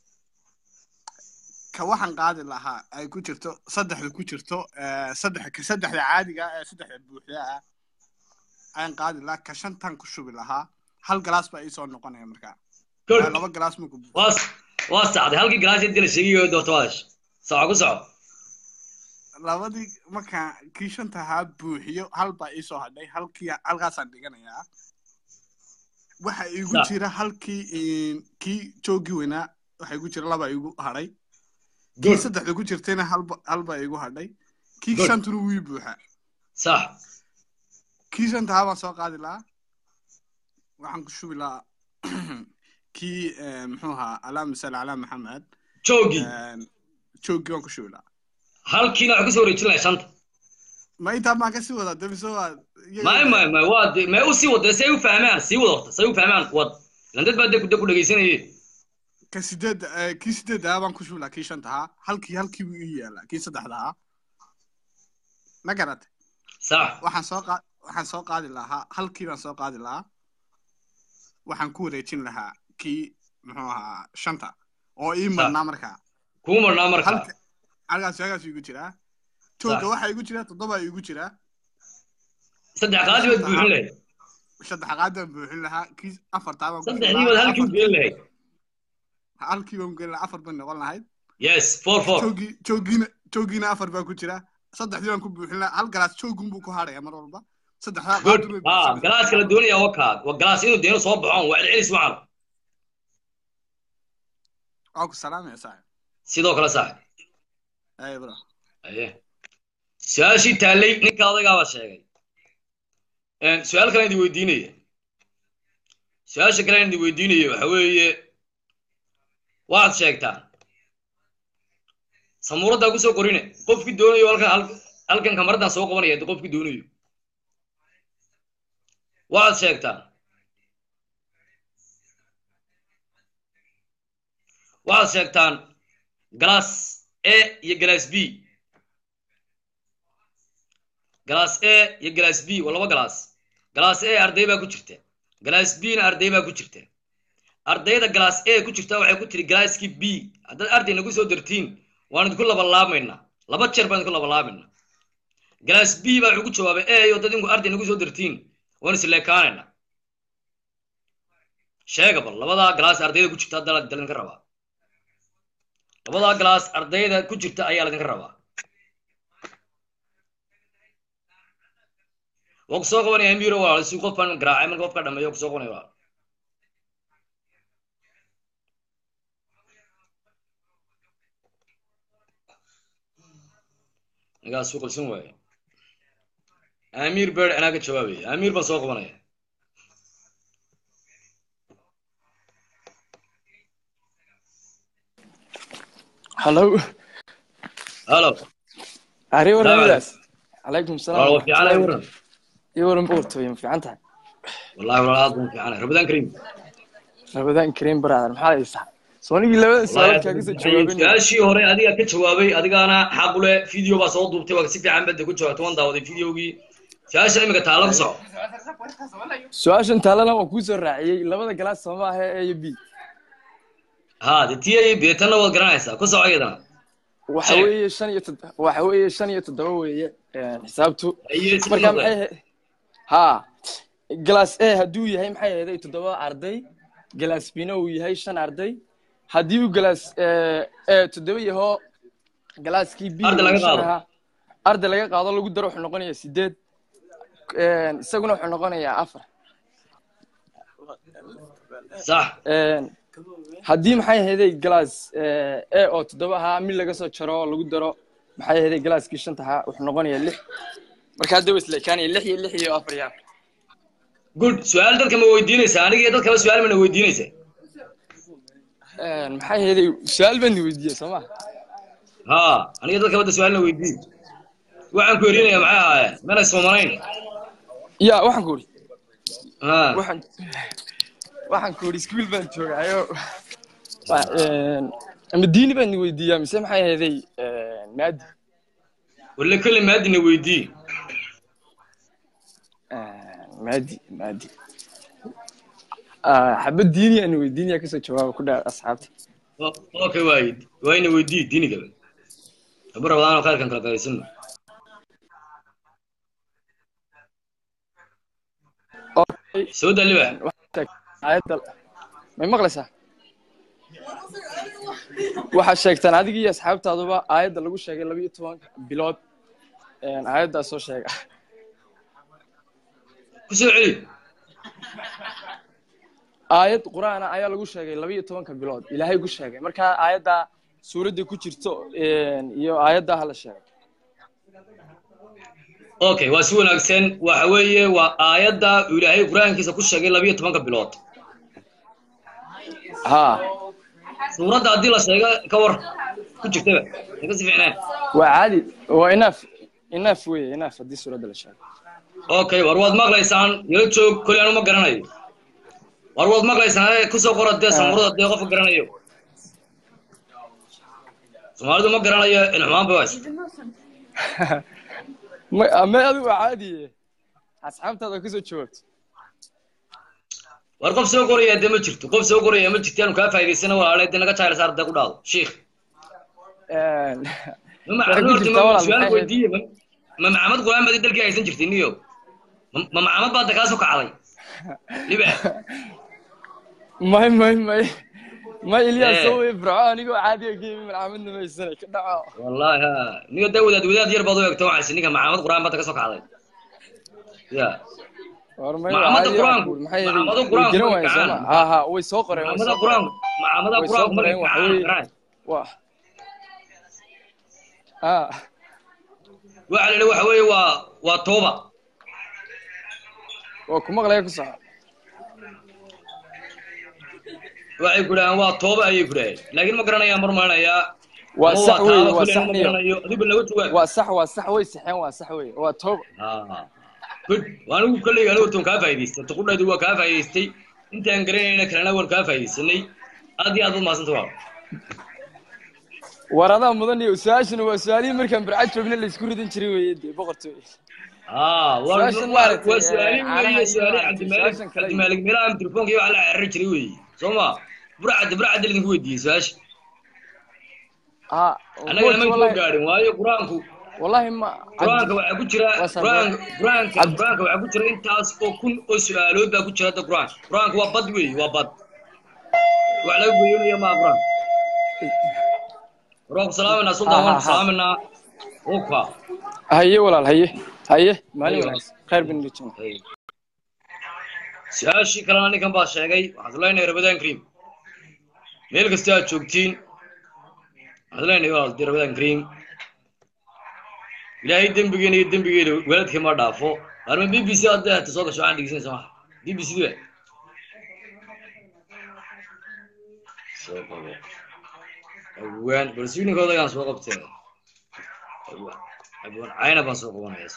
ka waxaan qaadi lahaa ay ku jirto saddexda ku jirto eh, saddex ka saddexda caadiga ah ee saddexda buuxda ah ayaan qaadi lahaa ka shantan ku shubi lahaa hal galaas baa iisoo noqonaya markaa good Eh, laba galaas marku buuxo waa waa saxday halkii galaas intii la sheegay oo doorto waadash soco ku soco labadii markaan kii shanta ahaa buuxiyo hal baa iisoo hadhay halkii halkaasaan dhiganayaa waxa igu Sax. jira halkii in- kii joogii weynaa waxa igu jira laba igu hadhay kii good saddexda ku jirtayna halba hal baa igu hadhay kii Good. shantuna wuu ii buuxaa sax kii shanta ahaa baan soo qaadi lahaa waxaan ku shubi lahaa kii eh, muxuu ahaa alaama sal calaa maxamed joogii Eh, joogii waan ku shubi lahaa halkiina waxaa kusoo wareejin lahay shanta ma intaa maan kasii wadaa dabiso waa may may may waa de- may u sii wada si ay u fahmaan sii wada horta si ay u fahmaan wad ilan dad baa de ku de ku dhegaysanayay ka sideed eh, kii sideedda ahaa baan ku shubi lahaa kii shanta ahaa halkii halkii buu ii yaalaa kii saddexda ahaa ma garatay sax waxaan soo qaa waxaan soo qaadi lahaa halkii baan soo qaadi lahaa waxaan ku wareejin lahaa kii muxuu ahaa shanta oo ii marnaa markaa kuu marnaa marka halka halkaas halkaas igu jiraa jooga Sax. waxaa igu jira toddoba igu jira saddex qaadi baad buuxin lahayd saddex qaadaan buuxin lahaa kii afartaa baan ku saddexdii baad halkii u gelin lahayd halkii baan gelin lahaa afar bay noqon lahayd yes four four joogii joogiina joogiina afar baa ku jira saddexdii baan ku buuxin lahaa hal galaas joogun buu ku hadhaya mar walba saddexdaa good qaadun bay ha buuxsanaysaa. galaaska la doonaya waa kaa waa galaas inuu deeno soo baxoon waa celcelis macal waa ku salaamaya saaxib sidoo kale sax ay bro aye su-aashii taallay ninka odaygaaba sheegay Een, su-aal kale idin weydiinaya su-aasha kale idin weydiinaya waxa weeye waxaad sheegtaan samuuraddaa kusoo qorine qofkii doonayo halkan hal- halkan kamaradan soo qabanaya haddii qofkii doonayo waxaad sheegtaan waxaad sheegtaan galaas a iyo galaas b galaas a iyo galaas b waa laba galaas galaas a arday baa ku jirta galaas b na arday baa ku jirta ardayda galaas a ku jirta waxay ku tiri galaaskii b haddaad arday nagu soo dartiin waan idinku labalaabaynaa laba jeer baan idinku labalaabaynaa galaas b baa wuxuu ku jawaabay a iyo dad inku arday nagu soo dartiin waan isleekaanaynaa sheega bal labadaa galaas ardayda ku jirta hadda la idinka rabaa labadaa galaas ardayda ku jirta ayaa laydinka rabaa waa kusoo qabanaya amiro walaal si qof baan garaacay marka qofka dhameeyo kusoo qabanaya walaal ninkaas u qalsan waaye amiir beer anaa ka jawaabaya amiir baan soo qabanaya hallo halo ari Salaam waramidaas calaykum walaal salaam waa fiican ay waran iyo waran boqortooye ma fiican tahay wallahi walaal aad baan fiicanay rabadaan kariim rabadaan kareem brother maxaa haysaa soonigii labada su'aalood kaaga soo jawaabin su-aashii hore adigaa ka jawaabay adigaana xaq u leh video baa soo duubtay waa si fiican bada ku jawaabtay waan daawaday videogii su-aasha imika taala ku soco su-aashan taalana waan kuu soo raaciyey labada galaas sooma aha a iyo b ha de tii ay beetanna waad garanaysaa ku soco iyadana waxa Sheeg. weeye shan iyo tod- waxa weeye shan iyo toddoba weeye een, xisaabtu Aye, si marka noqday. maxay ahayd ha galaas a hadduu yahay maxay ahayd toddoba arday galaas bina uu yahay shan arday haddii uu galaas a toddoba yaho galaaskii b Arday laga uu shan qaado. ahaa, arday laga qaado lagu daro wuxuu noqonayaa sideed een, isaguna wuxuu noqonayaa afar sax Een, haddii maxay ahayday galaas a oo toddoba ahaa mid laga soo jaro lagu daro maxay ahayday galaaskii shanta ahaa wuxuu noqonayaa lix marka hadda waa isleekaanaya lix iyo lix iyo afar iyo afar good su-aal dadka ma weydiinaysaa aniga iyo dadkaba su-aal mana weydiinaysaa Een, maxay ahayday su-aal baan weydiiyey soo ma ha aniga dadkaba da su-aalna weydiin waxaan ku erinaya maxay ahaayeen mana soomanayn ya waxaan ku uri ha waxaan waxaan ku uri iskuul baan joogaayo Wa- een, ama diini baan weydiiyaa mise maxay ahayday een, maadi walla kale maadina weydii Een, maadi maadi Ah, xabad diini aan weydiinaya kasoo jawaaba ku dhaa asxaabta O- okay waay waayna weydii diinigaba haba rabadaanoo khayrkan kala qaysano soo daliba aayadda may maqlaysaa waxaa sheegtaan adiga iyo asxaabtaaduba aayadda lagu sheegay laba iyo toban bilood een, aayaddaa soo sheega ku soo celi aayad qur-aana ayaa lagu sheegay laba iyo tobanka bilood ilaahay ku sheegay marka aayaddaa suuradda ku jirto een, iyo aayaddaa hala sheegay okay waa si wanaagsan waxa weeye waa aayadda uu ilaahay qur-aankiisa ku sheegay labiyo tobanka bilood ha suuradda haddii la sheego ka war ku jirtaba naga si fiicnaan waa caadi waa inaaf inaaf weye inaaf haddii suuradda la sheego okay war waad maqlaysaan yala joog koley anu ma garanayo war waad maqlaysaan ee kusoo qora dee samurada dee qofka garanayo soomaalidu ma garanayo ilxumaan bay haysa ma ma adigu waa caadiye asxaabtaada kasoo jawaabto war qof soo qoraya dee ma jirto qof soo qoraya ma jirto aanu kaa faa'idaysana walaale dee naga jahayla saar dee ku dhaado shiikh Een, ma Waxay ku macamad jirtaa walaal, su-aal maxay weydiiye ma ma macamad qur-aan baad dalkii haysan jirtay niyo ma ma macamad baad kaa soo kacday liba may may may may ilyaas Eh. soo wey firco anigoo caadiga ka yimi malcaamadna maysanay ka dhaco wallahi ha niyo dee wadaad wadaad yar baad u egto waxaysi ninka macamad qur-aan baad ka soo kacday ya war may Macaamada caadi qur-aanku- waxaan ku- maxay macaamada way qur-aanku garan way waayeen soo kacaan. ma ha ha way soo qoreen way macamada soo qoreen qur-aanku macamada Way soo qur-aanku markay qoreen, waxa kacaan weeye- garaan waa ha waxa la yidhi waxa weeye waa waa tooba waa ku maqlaya ku soco waxay ku dhahaan waa tooba ayay ku dhahay laakiin ma garanayaan mar malinayaa waa ama sax waa wey taaba waa kuley sax ma niyo garanayo adigu naga jawaab waa sax waa sax way saxeen waa sax wey waa tooba Ah, good waa anigu kolley anigu tan kaa faa'iidaystay tuqudhaydu waa kaa faa'iidaystay intaan garanayna kalena waan kaa faa'iidaysanay aad iyo aad baad mahadsanta waa war adaa mudan iyo su-aashana waa su-aalihii markaan barcad joogna laysku ridan jiray weye dee boqortooy ah waa Su-aashan waa maaragtay, waa su-aali caanaha weeye iyo su-aali maaragtay, cabdimaalig su-aashan kale iyo- cabdimaalig meelaha telefoonka iyo waxaa la xiriiri jiray weeye soo ma burcadda burcadda lidinku weydiiyey su-aasha ha annagana ma soo wallahi gaadhin waayo qur-aanku wallahi ma qur-aanka waxaa ku jira Waa sabab. qur-aanka qur-aanka Cabdi- qur-aanka waxaa ku jira intaas oo kun oo su-aalood baa ku jira hadda qur-aanka qur-aanka waa bad weeye waa bad wax laga goyonaya maa qur-aanka war waan ku salaaminaa sultan Ha, waan ha, ku ha. salaaminaa uka haye walaal haye haye maalin Haye, wanaagsan khayr bin rijin su-aashii kalena ninkan baa sheegay waxaan leenahay rabadaan kariim meel kasta aad joogtiin waxaan leenahay walaalti rabadaan kariim ilaahay dembigeena iyo dembigeena waalidka ma dhaafo arma b b c hadda hata soo gasho waxaan dhegeysanaysa maha b b c ba soo qabo awaan balsiininkooda ayaan soo qabtee awaan awaan cayna baan soo qabanaya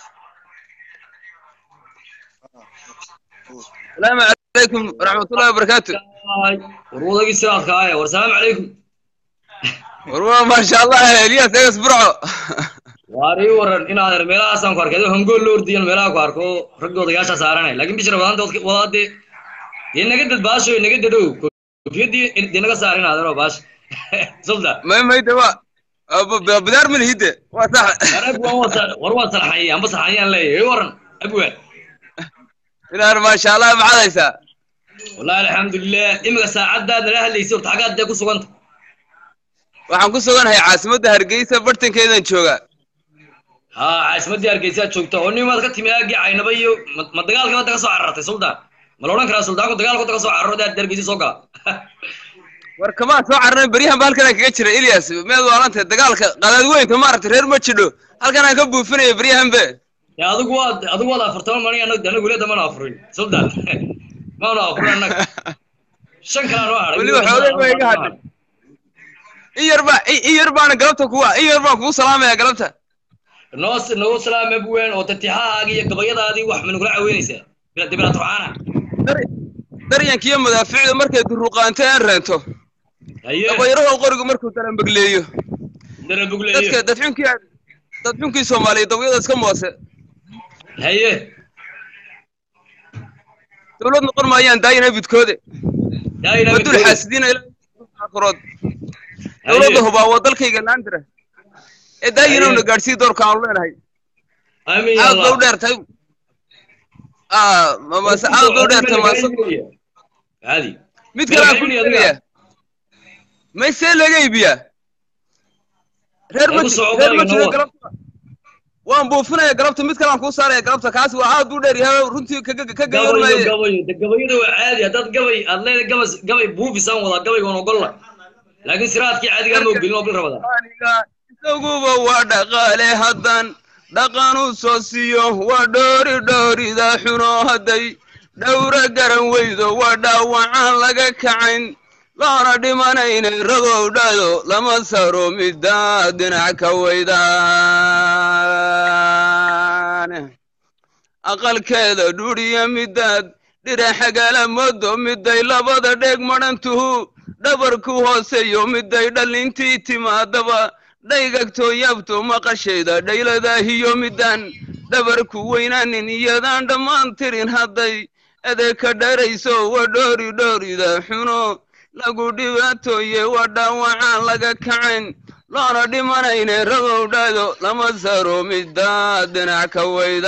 السلام عليكم ورحمة الله وبركاته warwadagii siraadka aaya war salaamu calaykum والله ما شاء الله الياس ايس برعو waar ii waran inaad er meelahaasaan ku arkay adoo hangool la ordiyan meelaha ku arko raggii odayaasha saaranay laakiin bishra wadaanta wadaadee dee naga dad baasho naga dadow koofiyadii dee naga saar inaad ero baash sulda ما ما يدوا بدار من الهدى وصح war abwaan waa sa- war waa sarxanyay amba sarxanyaan leeyahay ii waran abwaan إن ما شاء الله معايسا wallahi alxamdulilah imika saacadaad nala hadlaysay horta xaggaad dee ku suganta waxaan ku sugannahay caasimadda hargeysa bartankeedan jooga ha caasimadii hargeysa aad joogta oo nimaad ka timi aagii caynaba iyo ma- ma dagaalka wadda ka soo carartay suldaan ma la odhan karaa suldaanku dagaalka wadda ka soo cararo daad hargeysa soo gala war kamaa soo cararnay beryahan ba halkan aan kaga jira ilyas meed waalantay dagaalka qadaad weynka maaragtay reer ma jidho halkan aan ka buufinaya beryahan be ya adigu waad adigu waad afartama mani anagu anagu leeda mana afurin suldan maanu afurin annaga shan kale anoo hadhay Weliba xoogay baa iga hadhay. in yar baa in yar baana galabta kuwa in yar baan kugu salaamaya galabta noo noo salaam abween oo tatixahaaga iyo gabayadaadii wax ma nagula caweynaysaa bila dibila turcaana Dar- daryankiiyo madaaficda markay duruqaanto aan reento haye dabayaraho qorigu markuu darambegleeyo dara dadka bugleeyo dadxunkii dadxunkii soomaaliya dawyada iska moose haye dowlad noqon maayaan daayina bidkoode daayina wadul xaasidiina ilaa aakhrood dowladda hubaa waa dalkayga laandira ee daayinowna gaadhsii doorka aanu leenahay amiin ya aad ba u allah dheertay Ah, ma- mase aad ba u dheertay maase caadi mid kale aan ku Magaciini adiga. sheegaya maysee laga iibiyaa reer ma Ee, ku ji- socod reer ma adiga jiro noo. galabta waan buufinaya galabta mid kale aan kuu saaraya galabta kaasi waa aad u dheer yahay runtii ka ka gabayo gayoonmaye gabayo de gabayada waa caadi haddaad gabay aad leedahay gabas gabay buufisaan wadaa gabaygoon ogolla laakiin siraadkii caadigaa ma ogolin oo bil rabadaan aniga isaguba waa dhaqaale haddan dhaqan u soo siiyo waa dhoori dhoorida xuno hadday dhowra garan weydo waa dhaawacaan laga kacayn loona dhimanayna ragow dhado lama saro middaa dhinac ka weydaan aqalkeeda dhuriya midaad dhiraxagala modo miday labada dheeg madhantuhu dhabarku hooseeyo miday dhallintii timaadaba dhaygagto yabto maqashayda dhayladaahiyo midaan dhabarku weynaanin iyadaan dhammaan tirin hadday adeeka dharayso waa dhoori dhoorida xuno lagu dhibaatooye waa dhaawacaan laga kacayn loona dhimanayne ragow dhado lama saro middaa dhinac ka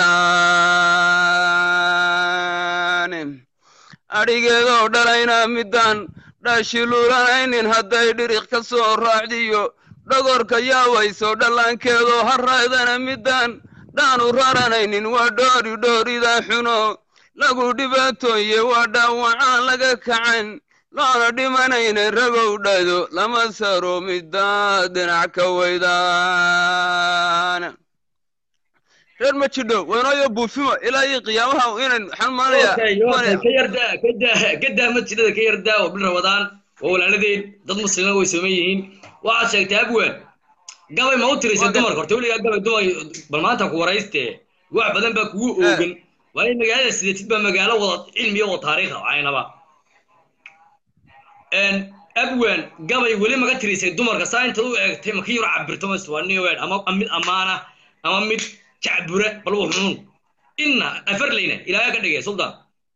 weydaan adhigeedoo dhalayna midaan dhaashiluulanaynin hadday dhiriq ka soo raacdiyo dhogorka yaawayso dhallaankeedoo haraydana midaan dhaanu raranaynin waa dhoori dhoorida xuno lagu dhibaatooye waa dhaawacaan laga kacayn loona dhimanayna ragow dhado lama saro middaa dhinac ka weydaan reer ma jidho waynooyo buufimo ilaa iyo qiyaamaha inan waxaan maalayaa Okay, okay, ka yardaa ka daa ka daa masjidada ka yardaa oo bil rabadaan waa walaaladeen dad muslima way sooman yihiin waxaad sheegtay abwaan gabay ma u tirisay Waa dumarka horta weligaa gabay dumar bal maanta ku warayste wax badan baa kugu oogan waa in magaalada sideetid baa magaalo wada cilmiya wada taariikha aynaba abwan gabay weli maga tirisay dumarka saa intaad u eegtay maka yaro cabirto maswaniwen ama mid ammaana ama mid jacbura bal wuxuun inna afarleyna ilaahay ka dhigay sultan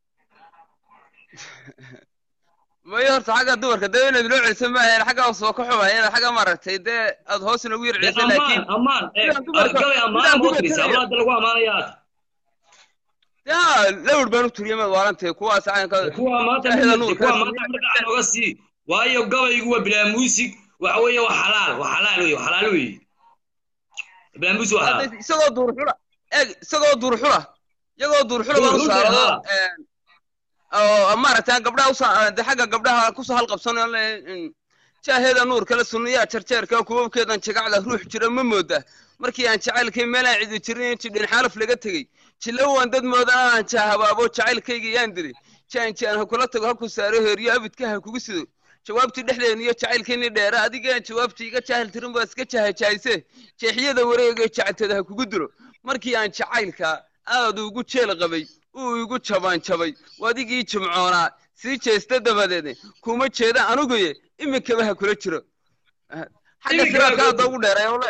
mayo horta xagga dumarka dee inaad loo celiso maahayn xagga soo ka xumaya inaad xagga maaragtay dee aad hoos inagu yar dee celisay laakiin ammaan ammaan ee, sidaan dumarka- gabay ammaana sidaan ma u dumarka tirisay leeyahay. abla hadda lagu ammaanaya aad ya lawr baan u turiyay maad waalantahay kuwaas caynka kuwa maanta Dhexda mid- nuurka kuwa soo maanta mid dhaca nooga sii waayo gabaygu waa bilaa muusig waxa weeye waa xalaal waa xalaal wey waa xalaal wey bilaa muusig waa xalaal Hadda isagoo duur xula eeg isagoo duur xula iyagoo duur xula baan u Duur xula, saarado haa. oo maaragtay gabdhaha usa de xagga gabdhaha kusoo halqabsanayo le jaaheeda nuur kale sunniyaa jarjeerka kuwabkeedan jagacda ruux jira ma mooda markii aan jacaylkay meelaan cidi jirin jidhin xaalaf laga tegey jilowaan dad moodan aan jaahabaabo jacaylkayga yaan diri jaan jaan ha kula tago ha ku saaro heeriyo abidka ha kugu sido jawaabtii dhexdeena iyo jacaylkeennii dheera adigaan jawaabtii iga jaahil tirin baa iska jahajahayse jeexyada wareega jacalteeda ha kugu dilo markii aan jacaylka aad ugu jeel qabay uu igu jabaan jabay wadigii jimcoonaa sii jeesta dabadeed kuma jeeda anuguye iminkaba ha kula jiro xagga Iminkaba siraadka ha hadda ugu dheeray ole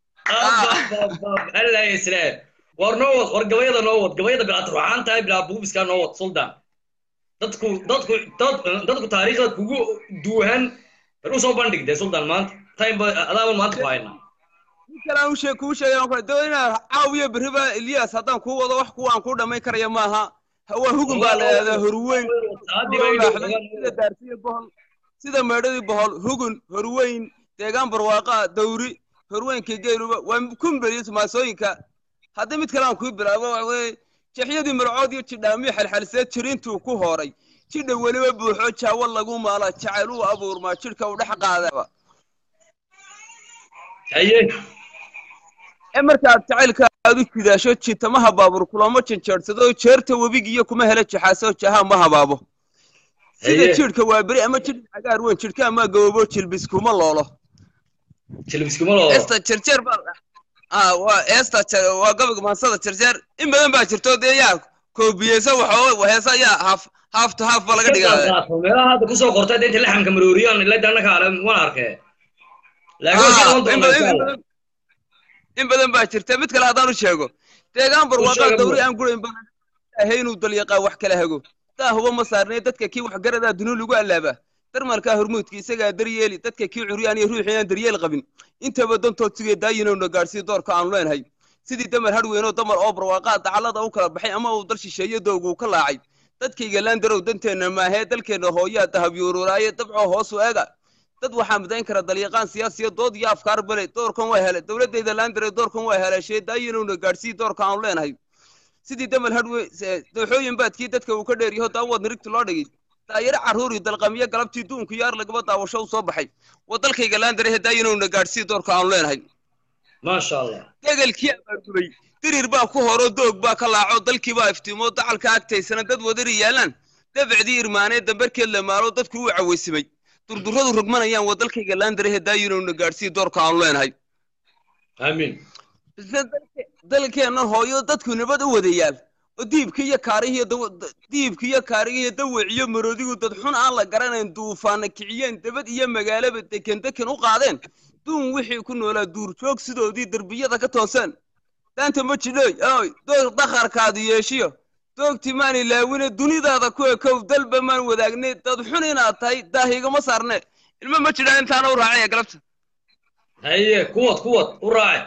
allah islaam war noo wad war gabayada noo wad gabayada bilaad ruuxaan tahay bilaa buubiska noo wad sultan dadku dadku dad dadku taariikhda kugu duuhan bal usoo bandhig dee sultan maanta time ba adaaba maanta ku haynaa ninkan u sheeg kuu sheegay ku doo inaa caawiyo beriba Ilyas haddaan kuu wado wax kuwa aan ku dhamay karaya maaha hawa hugun baa la yidhahdaa horweyn Saacadii bay dhow sida daarsiyo bohol sida meedhadii bohol hugun horweyn deegaan barwaaqa dawri horweynka geeluba waa kumberiyo maasooyinka haddii mid kale aan kuu bilaabo waxa weeye jeexyadii marcood iyo jidhaamiyo xalxaliseed jirintuu ku hooray jidha weliba buuxo jaawo lagu maala jacayl uu abuurmaa jidhka u dhex qaadaba haye ee markaad jacaylka aad u jidaasho jitamaha baabuur kulamo janjeersado jeerta webigiiyo kuma hela jaxaaso jaha ma habaabo sida Haye. jidhka waa beri ama jidh cagaar weyn jidhka ama gababo jilbis kuma loolo jilbiskuma loo eesta jerjeer baa ah waa eesta je- waa gabayga maansada jerjeer in badan baa jirto dee yaa koobiyeysa waxoo heesa yaa haaf haaf to haaf baa laga dhigaa meelaha hadda kusoo qortay deynta laxamka marooriyaan ila danaka ale wan arkee laakiin Ah, waxaa in doonaa badan- in insha badan- in badan baa jirta mid kale haddaan u sheego deegaan barwaaqaa sheega dawri buu. aan gurayn baan ahay inuu dalyaqaa wax kala hago taa huba ma saarnay dadka kii wax garadaa dunu lagu allaaba darmalkaa hormuudka isagaa daryeeli dadka kii curyaan iyo ruuxii aan daryeel qabin intaba dantood sigee daayinowna gaadhsiiya doorka aanu leenahay sidii damar hadhweynoo damar oo barwaaqaa dacallada u kala baxay ama uu dal shisheeye dooguu ka laacay dadkayga laandarow danteenna maahee dalkeenna hooyaa dahabyuururaaye dabcoo hoosu eega dad waxaa midayn kara dalyaqaan siyaasiya dood iyo afkaar bale doorkan waa helay dowladayda laandare doorkan waa heleeshee daayinowna gaadhsiiya doorka aanu leenahay sidii damal hadhwe dooxooyin baadkii dadka uu ka dheer yaho daawad nirigta loo dhigay daayaro carruuri dalqamiyo galabtii duunku yaar lagaba daawasho u soo baxay waa dalkayga laandare daayinowna gaadhsiiya doorka aanu leenahay maasha allah degelkii abaargubay dirir baa ku horo doog baa ka laaco dalkii baa iftiimo dacalka agtaysana dad wadari yaalaan dabacdii irmaanee dambarkeed la maalo dadku u cawaysimay durduradu rogmanayaan waa dalkayga laandarehe daayinowna gaadhsiiya doorka aanu leenahay amiin isla dalke- dalkeennan hooyo dadku nabad u wadayaal oo diibka iyo kaarihiyo dawa- da- diibka iyo kaarigiyo dawiciyo maroodigu dad xun aan la garanayn duufaana kiciyeen dabad iyo magaalaba deken deken u qaadeen duun wixii ku noolaa duurjoog sidoodii derbiyada ka tooseen daanta ma jidhooy oy doog dakharkaadu yeeshiyo doogti maan ilaawine dunidaada ku ekow dalba maan wadaagnay dad xun inaad tahay daahigama saarne ilmo ma jidhaan intaana u raacaya galabta haye kuwad kuwad u raace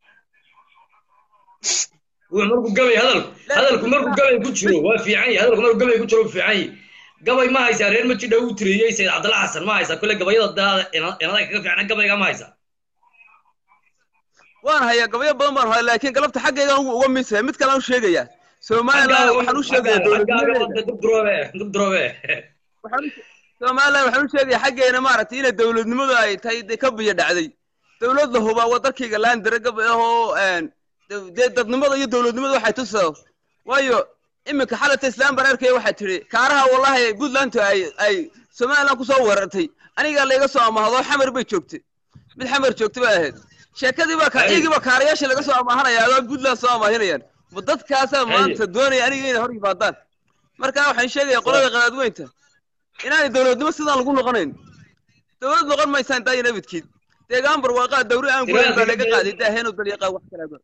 wuxuu markuu gabay hadalku hadalku markuu gabay ku jiro waa fiican yahay hadalku markuu gabay ku jiro waa fiican yahay gabay ma haysaa reer majidha uu tiriyey sayid cabdalla xasan ma haysaa kule gabayada daada inada kaga fiicna gabayga ma haysaa waan hayaa gabayo badan baan hayaa laakiin galabta xaggaygaan ugu uga miisaya mid kale aan u sheegayaa somaliland waxaan u sheegayaa dowladnimadeeda dubduroobe dubduroobe waxaan u- somaliland waxaan u sheegayaa xaggeena maaragtay inay dowladnimadu ay tahay dee ka biyo dhacday dowladda hubaa wadarkayga laandare gab ahoo de- dee dadnimada iyo dowladnimada waxay tusaa waayo iminka xalata islaam bareerkaya waxay tidhi kaaraha wallahi puntland ay ay somaliland kusoo weerartay anigaa layga soo amahdo xamar bay joogtay mid xamar joogta bay ahayd sheekadii baa ka Ay. iyagii baa kaarayaasha laga soo amaahanaya adoo puntland soo amaahinayaan ma dadkaasaa Ay. maanta doonaya aniga inay hor yimaadaan marka waxaan sheegaya qolada qadaadweynta inaanay dowladnimo sidaan lagu noqonayn dowlad noqon maysaan daayo nabadkiid deegaan barwaaqaa dawri aan goyn baa laga qaaday daaheen dalyaqaa wax kalaaba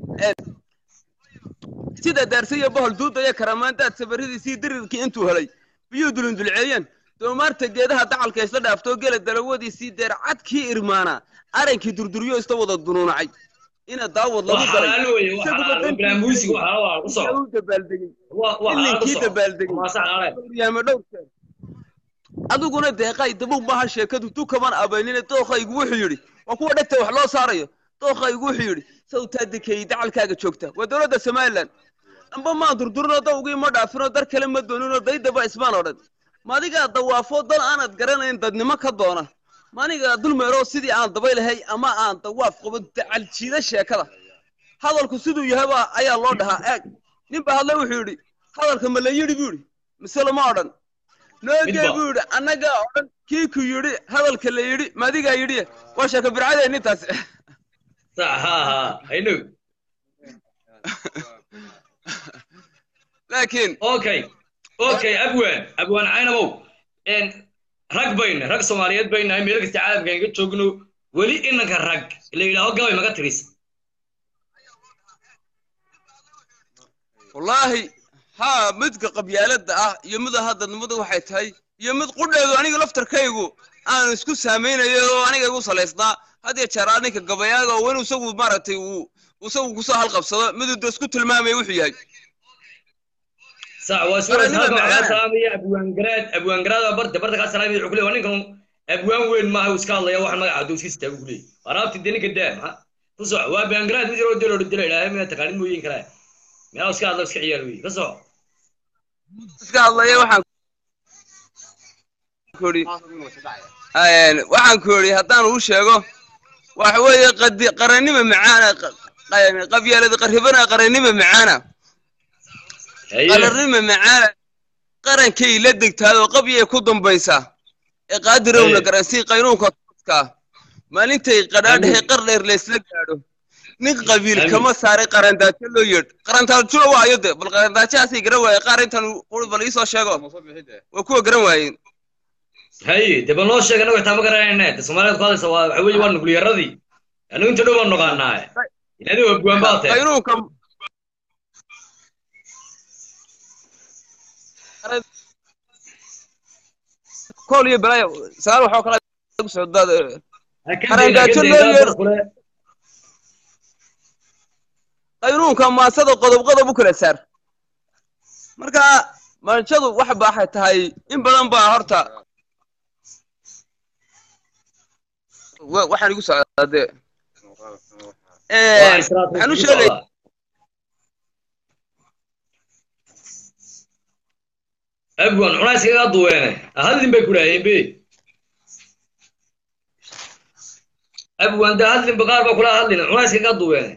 sida daarse iyo bohol duuda iyo karamaandaad sabaridiisii dirirkii intuu helay biyuu dulindulceeyeen doomaarta geedaha dacalka isla dhaaftoo gela dalawadiisii deercadkii irmaanaa arankii durduryo isla wada dunuunacay ina daawad lagu waa daray xalaalo weye waa isaguba xalaalo dantiisa bilaa muusiga waa xalaalo waa ku inta soco u dabaaldegay waa waa xalaalo ku ilinkii soco dabaaldegay maasa xalaale yaama dhowr jeer adiguna deeqay dabow maaha sheekadu dukaman abaynine dookhaygu wuxuu yidhi waa kuwa dhegta wax loo saarayo dookhaygu wuxuu yidhi sawtaa dekeeyey dacalkaaga joogta waa dowladda somalilan amba maan durdurinoo dawgii ma dhaafinoo dar kale ma dooninoo daydaba ismaan oo dhan maadigaa dawaafoo dal aanad garanayn dadnimo ka doona maanigaa dulmeeroo sidii aan dabaylahay ama aan dawaaf qabo dacal jiida sheekada hadalku siduu yahaba ayaa loo dhahaa eeg nin baa hadle wuxuu yidhi hadalka ma la yidhi buu yidhi mise lama odhan noogee Midba. buu yidhi annagaa odhan kii ku yidhi hadalka la yidhi maadigaa yidhi waa sheeko bircadeen intaas sax ha ha aynow laakiin okay okay abwaan abwaan caynabow en rag bayna rag soomaaliyeed baynahay meel kasta caalamka inga joogno weli inanka rag la yidhaaho gabay maga tiris wallaahi haa midka qabyaaladda ah iyo mida haddadnimada waxay tahay iyo mid qudheedu aniga laftarkaygu aan isku saamaynayo oo aniga igu salaysnaa had iyo jeer ninka gabayaaga oo wenu isagu maaragtay uu isagu kusoo halqabsado miduu da isku tilmaamaya wuxuu yahay sax waa Mara suwaas nima halka waxaa macaan. salaamaya abwaan garaad abwaan garaad baa barta barta kaa salaamaya wuxuu ku leeyahay waa ninkan abwaan weyn maaha uu iska hadlaya waxaan magaca dowskiisa taagu ku leeyahay waraabti dee ninka daa maxaa ku soco waa abwaan garaad mid yaroo delo dilo ilaahay miyaa taqaanid mooyin karaa meelaa iska hadla iska ciyaar weye ka soco iska hadlaya waxaan ku idhi Een, waxaan ku idhi haddaan uu sheego waxa weeye qadi- qarannima macaana qa- qa- qabyaalada qarribana qarannima macaana haye qarannima macaana qarankay la degtaadoo qabyay ku dambaysaa ee qaadirowna Hey. garansii qaynuunka tooska maalintay qadhaadhahay qar dheer laysla gaadho nin qabiil Amiin. kama saaray qarandaajo loo yeedh qarandaajona waa ayo de bal qarandaajahaasay garan waayeen qaar intan quri bal iisoo sheego waa kuwa garan waayeen haye dee bal noo sheeg anagu xitaa ma garanayna de soomaaliyeed ku hadlaysa waa waxa weeye waa nukliyaradii anigu inta dhow baan noqaanaa inaadi abwaan baa tahay qaynuunka kool iyo balaayo sagaal waxoo kale ku socdaad Qarandaajo loo yeedho. qaynuunka maasada qodob qodob u kala saar marka manjadu wax baaxay tahay in badan baa horta wa- waxaan igu socdaa dee waxaan u sheegay abwan cunays kaga duweene hadlin bay ku dhaaheen be abwan de hadlinba qaar baa kula hadlin cunays kaga duweene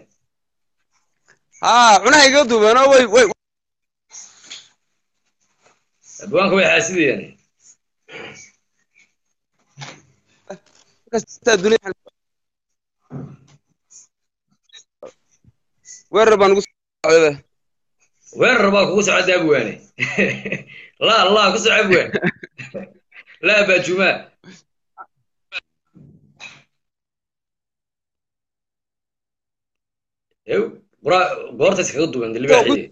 haa cunaha iga duubeenoo way way abwaanka way xaasidayaan kastaa dunia weerar baan ugu socday weerar baa kugu socda abwaane la la ku soco abwaan la baajumaa ew qura goortaas kaga duwan libaaxide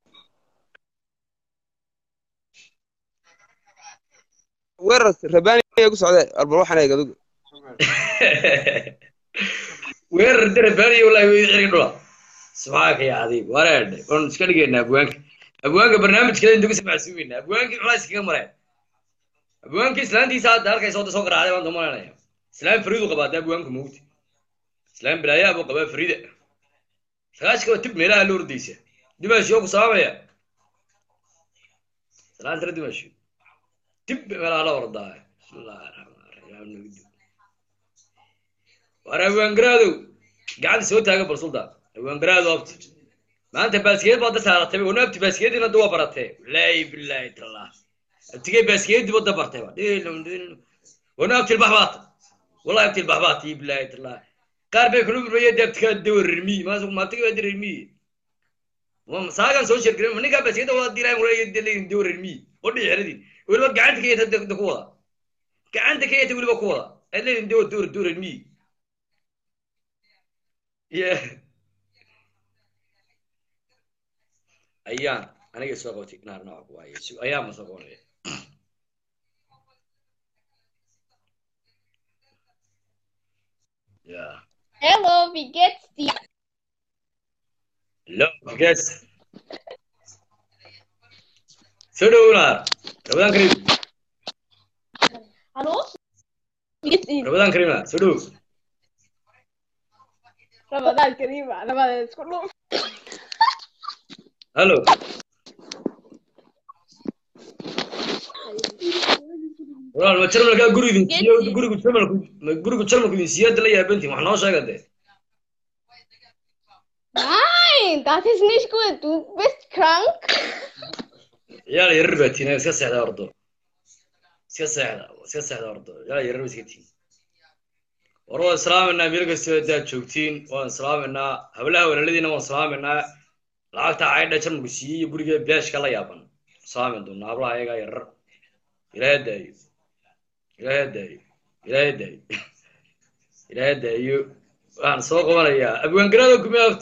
weerar rabaani igu socday albal waxaan eeg adigu weerar darabaaniyo wallahi way xiriga dhula subxaanaka ya cadiib wareedhe waan iska dhigaynaa abwaanka abwaanka barnaamijkeeda inta ku samacsuumayna abwaankii culays kaga mareen abwaankii islaantiisa hadda halkay soo soo garaacday baan damaanaya islaam fariidu qabaa hadda abwaanka mawti islaam bilaayaa buu qabaa fariida sagaashka waa tib meelaha la ordaysa dimaashiyo ku saamaya salaantana dimaashiyo tib meelaha la ordaa bismillahi raxmaan raxiim war abwaangaradow gacanta soo taaga bal sultan abwaangaraado abti maanta baaskeed baad da saaratay wana abti baaskeediina da waa baratee wallaahi billaahi tallah abtigay baaskeedi badda bartay ba wana abti ilbax baata wallahi abti ilbax baata billaahi tallah qaar bay kula murmaya deebtika dawa rirmiyi maas maabtiga waa rirmiyi saagan soo sheergarin ma ninkaa baskeda waa diraa leeyin dawa rirmiyi oo dhici xeradii weliba gacanta ka yata ku wada gacanta ka yata weliba ku wada aad leeyin dawa dawa dawa rirmiyi yeah ayaan aniga soo qabatay naar nooca ku waaye ayaan ma soo qabanaya yeah Hello, wie geht's dir? Hello, guys. Soo dhow naar rabadaan karim Hallo? Wie geht's Ihnen? rabadaan karim naar soo dhow Ramadan Kareem, Ramadan isku dhuf. hallo walaal ma jarmalkaa guri idin siiyo gurigu jarmalku ma gurigu jarmalku idin siiyo hadda la yaabantiin wax noo sheega dee Nein, das ist nicht gut. Du bist krank. ciyaal yarar baa tiina iska seexda ordo iska seexda iska seexda ordo ciyaal yarar ba iska tiin war waan islaaminaa meel kastoo haddaad joogtiin waan islaaminaa hablaha walaaladiina waan islaaminaa lacagta caydha jarmalku siiyey iyo guriga bilaashka la yaaban islaamin doonaa hablaha ayagaa yarar ilaahay daayo ilaahay daayo ilaahay daayo ilaahay daayo waxaan soo qabanayaa abwaangaraada kumee afti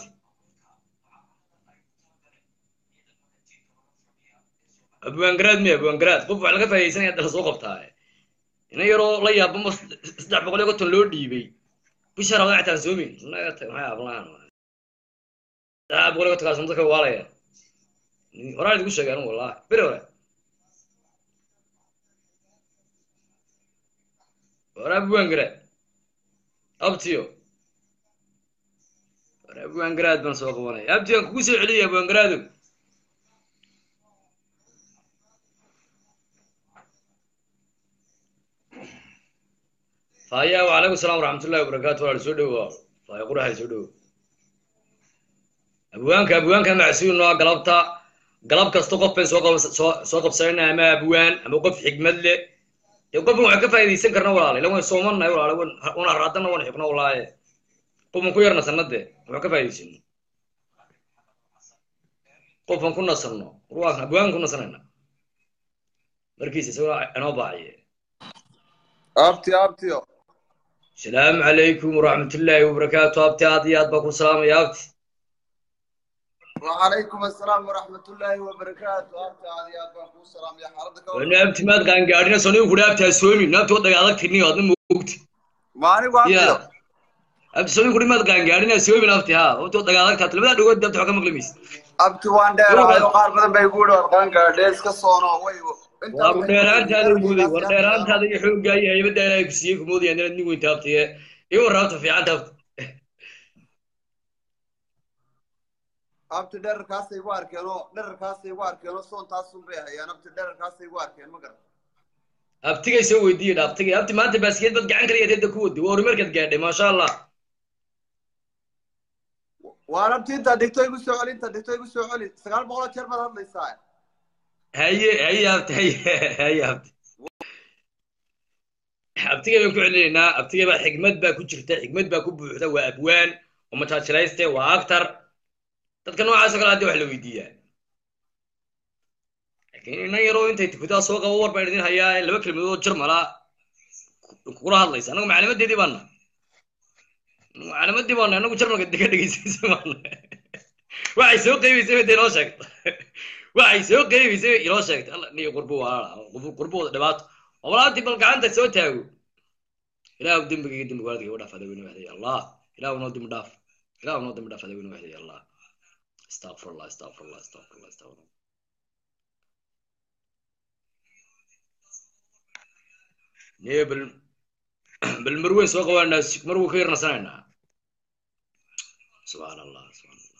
abwaangaraad miya abwaangaraad qof wax laga faa'idaysanaya hadda lasoo qabtaa ina yaroo la yaaba ma saddex boqol iyo konton loo dhiibay bisha rabada xitaan soomin naga tag maxay ablahan saddex boqol iyo kontonkaas dadka waalaya horaan idigu sheegay anigu wallahi beri hore hore abwaangaraad abtiyo hore abwaangaraad baan soo qabanaya abtiyo aan kugu soo celiyay abwaangaraadow faya wacalaykum asalaam waraxmatullahi wabarakaatu walaal soo dhowo faya qurahay soo dhowo abwaanka abwaanka macsuul noo galabta galab kasta qof bayn soo qab- soo soo qabsanayna ama abwaan ama qof xigmad leh dee qofkan waxaan ka faa'iidaysan karna walaale ila waan soomannahay walaale wan wan haraadanna wan xigno walaaye qofan ku yar nasanade waxaan ka faa'iidaysano qofan ku nasanno ruwaasna abwaan ku nasanayna markiisa isagoo inoo baaciye abti abtiyo السلام عليكم ورحمة الله وبركاته أبتي هذه أبا سلام يا أبتي وعليكم السلام ورحمة الله وبركاته أبتي هذه أبا السلام يا حردك وأنا أبتي ما تقان قاعدين سوني وكل أبتي أسومي نبتي وضع على كتني هذا موت ماني وابتيو يا أبتي سوني كل ما تقان قاعدين أسومي نبتي ها وأنت وضع على كتني بدأ دوت دبتي حكم مقلميس abti waan dheerahay oo qaar badan bay guuri warqaan gaadhees ka soono way ورديران هذا يقولي ورديران هذا يحوق جاي هي بدأ لا يكسيك مودي أنا نيجي وأنت أبتي إيه ورابط في عند أبتي abti dherarkaasay igu arkeen oo dherarkaasay igu arkeen oo soontaasun bay hayaan abti dherarkaasay igu arkeen ma garan أبتي يسوي دي أبتي أبتي ما أنت بس كده بتقعن كريه تدك ودي وأرمرك قاعد ما شاء الله waan abti intaa dhigto igu soo celi intaa dhigto igu soo celi sagaal boqoloo jeer baad hadlaysaa هي هي أبتي هي هي أبتي abtiga baan ku celinaynaa abtiga baa xigmad baa ku jirta xigmad baa ku buuxda waa abwaan waa mataajilayste waa actor dadka noocaasoo kale hadii wax la weydiiyaa laakiin inan yaroo intay tukudaa soo qabo war baan idin hayaa laba kelmadood jarmala kula hadlaysa anagu macalimadeedii baana macalimadii baana anagu jarmalka dega dhegeysaysa baana waxay soo qeybaysay bay inoo sheegta waxay soo qeybaysay bay inoo sheegta alla niyo qurbo walaala qurbooda dhibaato walaantii bal gacanta soo taago ilaahu dembigayga dembiga waalidkayga u dhaaf adaa weyne waxday allah ilaahu noo dembi dhaaf ilaahu noo dembi dhaaf adaa weyne waxday allah astaqfirullah astaqfirullah astaqfirullah astaqfirullah niyo bal bal marweyn soo qabaanaa marwuu ka yarnasanaynaa subxaan allah subxaan allah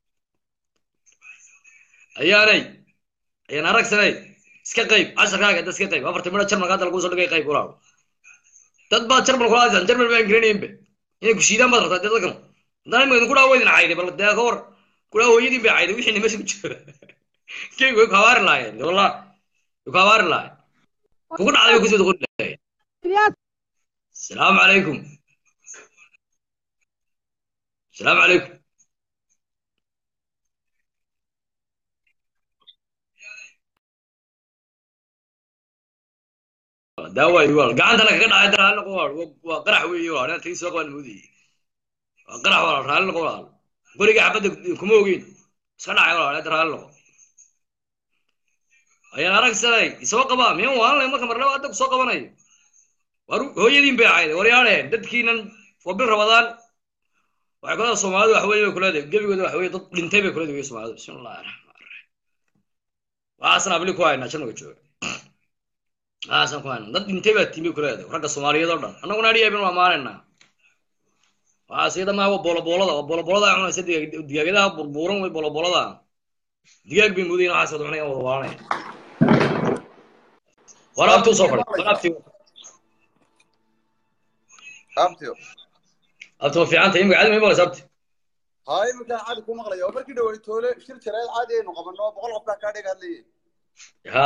ayaanay ayaan aragsanay iska qayb casharkaaga da iska qayb afarta midha jarmalka hadda laguu soo dhigay qayb walaal dad baa jarmal kula hadlaysan jarmal baan garanaynba inay ku shiidaan baad rabtaa dee dadkan haddana imika idinku dhaa waydin cayday bal dee ka war kulaa hooyadiin bay cayday wixiina meesha ku jira keyga way ku habaari lahaayeen wallah way ku habaari lahaayeen kugu dhacday bay kusoo doqon lahaayeen asalaamu calaykum asalaamu calaykum daawaayo wal gacantana kaga dhacay dar hal noqo wal waa qarax weeye wal inaan tagi soo qabaan moodayey waa qarax wal raalli noqo wal qoriga xabadda kuma ogeyn iska dhacay wal dar raalli noqo ayaan aragsanay isoo qabaa miyan waalanay marka marnaba hadda kusoo qabanayo war hooyadiin bay ahayd waryaane dadkiinan waa bil rabadaan waxay kulada soomaalidu wax weeye bay kuleedahay gebigooda wax weeye dad dhintay bay kuleedahay soomaalidu bismillahi raxmaan raxiim waxaasan abli ku haynaa jannaga jooga waxaasan ku haynaa dad dhintay baa tiimi kuleedahay ragga soomaaliyeed oo dhan annaguna adhiya bin waa maanaynaa waxaas iyada maa waa booloboolada waa booloboolada cunaysa digaagadaha burbuuran way booloboolada digaag bay mudayin waxaas wada cunayaan wada waalanaya waraabtii usoo fadhi waraabtii abtiyo abti ma fiicanta imika caadi ma imalaysa abti haa iminkaan caadi ku maqlaya oo markii dhawey toole shir jareed caadi aynu qabanno boqol qof baa kaa dhega hadlayay ha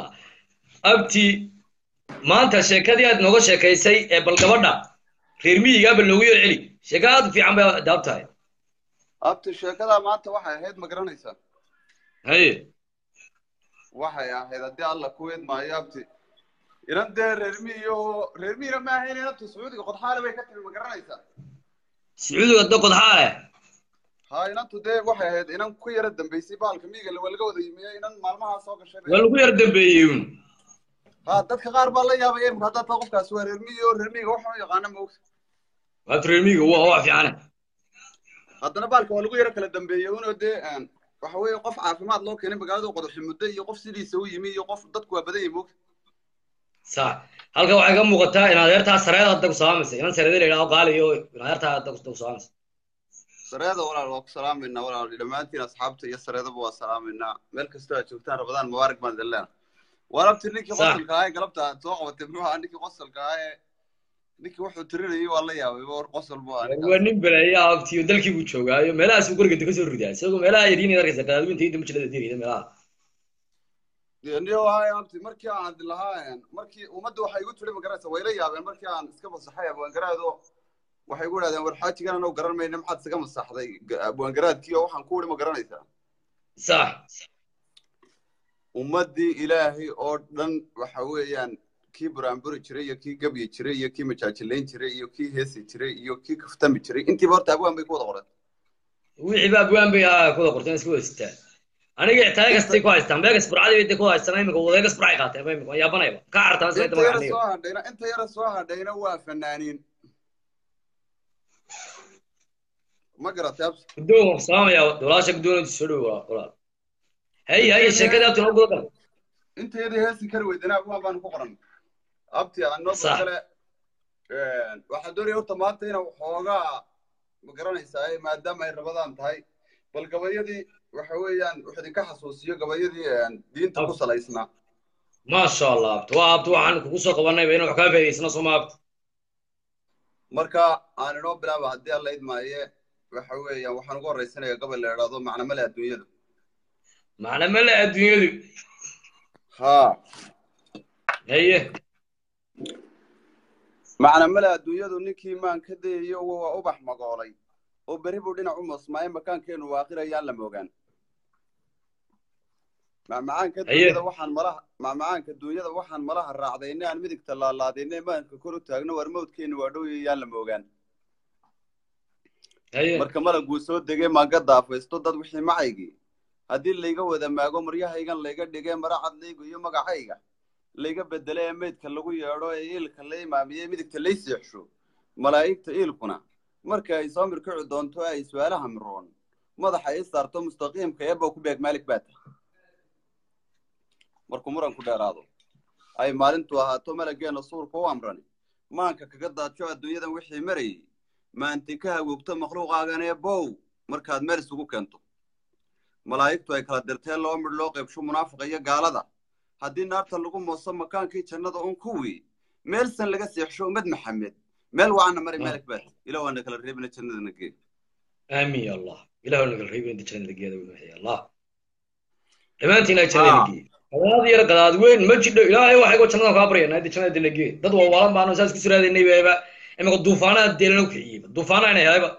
abti maanta sheekadii aad nooga sheekaysay ee bal gabadha reer miyigaa bal noogu yar celi sheeka aad u fiican bay daab tahay abti sheekadaa maanta waxay ahayd ma garanaysaa haye waxay ahayd haddii alla ku weed maayo abti inan dee reer miyiyo reer miyina ma ahayn inantu sacuudiga qodxaale bay ka timi ma garanaysaa sacuudiga da qodxaale haa inantu dee waxay ahayd inan ku yara dambaysay baalka miyiga waa laga wada yimiye inan maalmahaa soo gashay waa lagu yar dambeeyey un haa dadka qaar baa la yaabaya imika haddaa taa qofkaasi waa reer miyi oo reer miyiga waxaan u yaqaana ma ogta waabti reer miyiga waa waa fiicane haddana baalka waa lagu yaro kala dambeeyey unoo dee waxa weeye qof caafimaad loo keenay magaalada qodaxi muddo iyo qof sidiisa u yimi iyo qof dadku waa badan yahay moogta sax halka waxay ka muuqataa in adeertaa sareeda hadda ku salaamaysa inan sareeda la yidhaho qaaliyo in adeertaa hadda ku salaamaysa sareeda walaal waa ku salaamayna walaal dhammaantiin asxaabta iyo sareedaba waa salaamaynaa meel kastoo aad joogtaan rabadaan mubaarak baan idin leenahay warabti ninkii Sax. qosolka ahaa ee galabta aad soo qabatay muxuu ahaa ninkii qosolka ahaa ee ninkii wuxuu tirinayay waa la yaabay war qosol buu ahaa waa ninkaas nin beleeya abtiyo dalkii buu joogaayo meelahaas buu guriga ka soo ridaa isagoo meelaha yadiin arkaysa qadaadwinta inta mujilada dirida meelaha niyo wahay abti markii aan adi lahaa markii ummadda waxay igu tiri ma garanaysa way la yaabeen markii aan iska masaxay abwaangaraado waxay igu idhahdeen war xaajigan anoo garan mayna maxaad isaga masaxday ga- abwaangaraadkii oo waxaan ku uri ma garanaysaa sax ummaddii ilaahay oo dhan waxa weeyaan kii buraanburi jiray iyo kii gebyi jiray iyo kii majaajilayn jiray iyo kii heesi jiray iyo kii kaftami jiray intiiba horta abwaan bay ku wada qoreen wixii baa abwaan bay ah kuwada qorteen iska wada sitaan aniga ixtaaga kastay ku haystaan beegas burcadii bay ku haystaan imika wadeegas burcay qaateen ba imika waan yaabanayba ka cartaan sida inta yara magaca soo hadhayna inta yara soo hadhayna waa fanaaniin ma garatay abs guddoon waan salaamaya walaasha guddoon soo dhow walaal hay hay sheekadii abti noo guda gal inta yadii heesi kari weydana abwaan baanu ku qoran abti anoo Sax. kale waxaan doonaya horta maanta inaan waxoogaa ma garanaysaa maadaama ay rabadaan tahay bal gabayadii waxa weeyaan wuxuu idinka xasuusiyo gabayadii diinta ku salaysnaa maasha allah abti waa abti waxaan kugu soo qabanayba inaan wax kaa faa'idaysano sooma abti marka aan inoo bilaaba haddii alla idmaaye waxa weeyaan waxaan ugu horraysanaya gabay la idhaahdo macnamale adduunyada macna male adduunyadu haa haye macnamale adduunyadu ninkii maan ka dayayo waa ubax magoolay oo berri buu dhinac u mosmaaye makaankeenu waaqirayaan la moogaan macmacaanka Haye. dunyada waxaan malaha macmacaanka dunyada waxaan malaha raacdayne aan midigta laalaadayne maanka kor u taagno war mawdkeenu waa dhowyayaan la moogaan haye marka malaguu soo degay maaga daafaysto dad wixii macaygii haddii layga wada maago maryahaygan layga dhigee maracad laygu iyo magacayga layga bedele ee meydka lagu yeedho ee iilka la imaamiyey midigta lay seexsho malaa'igta iilkuna marka ay soo mirkici doonto ay su-aalaha miroon madaxa ii saarto mustaqiimka eebbow ku beeg maalik baa tahay markuu muranku dheeraado ay maalintu ahaato malaggeena suurka u amrani maanka kaga daadsho adduunyadan wixii marayay maanti ka hagoogto makhluuqaagan ee bow markaad meel isugu keento malaa'igtu ay kala dirteen loo midh loo qaybsho munaafiqa iyo gaalada haddii naarta lagu mooso makaankii jannada un kuwii meelsan laga seexsho ummad maxamed meel waana mari malik baad ila waana kala reebina jannadana gee aamin ya allah ilah waa nagal reebin inta jannada geeda weynu ya allah dhammaantiin ay jannada geey gadaad yar gadaad weyn ma jidho ilaahay waxay go jannada kaa baryana inta jannada dila gee dad waa waalan baano saas ku suraadaynay beeba imika duufaanaa deelana u kiciyeyba duufaanaa ina helayba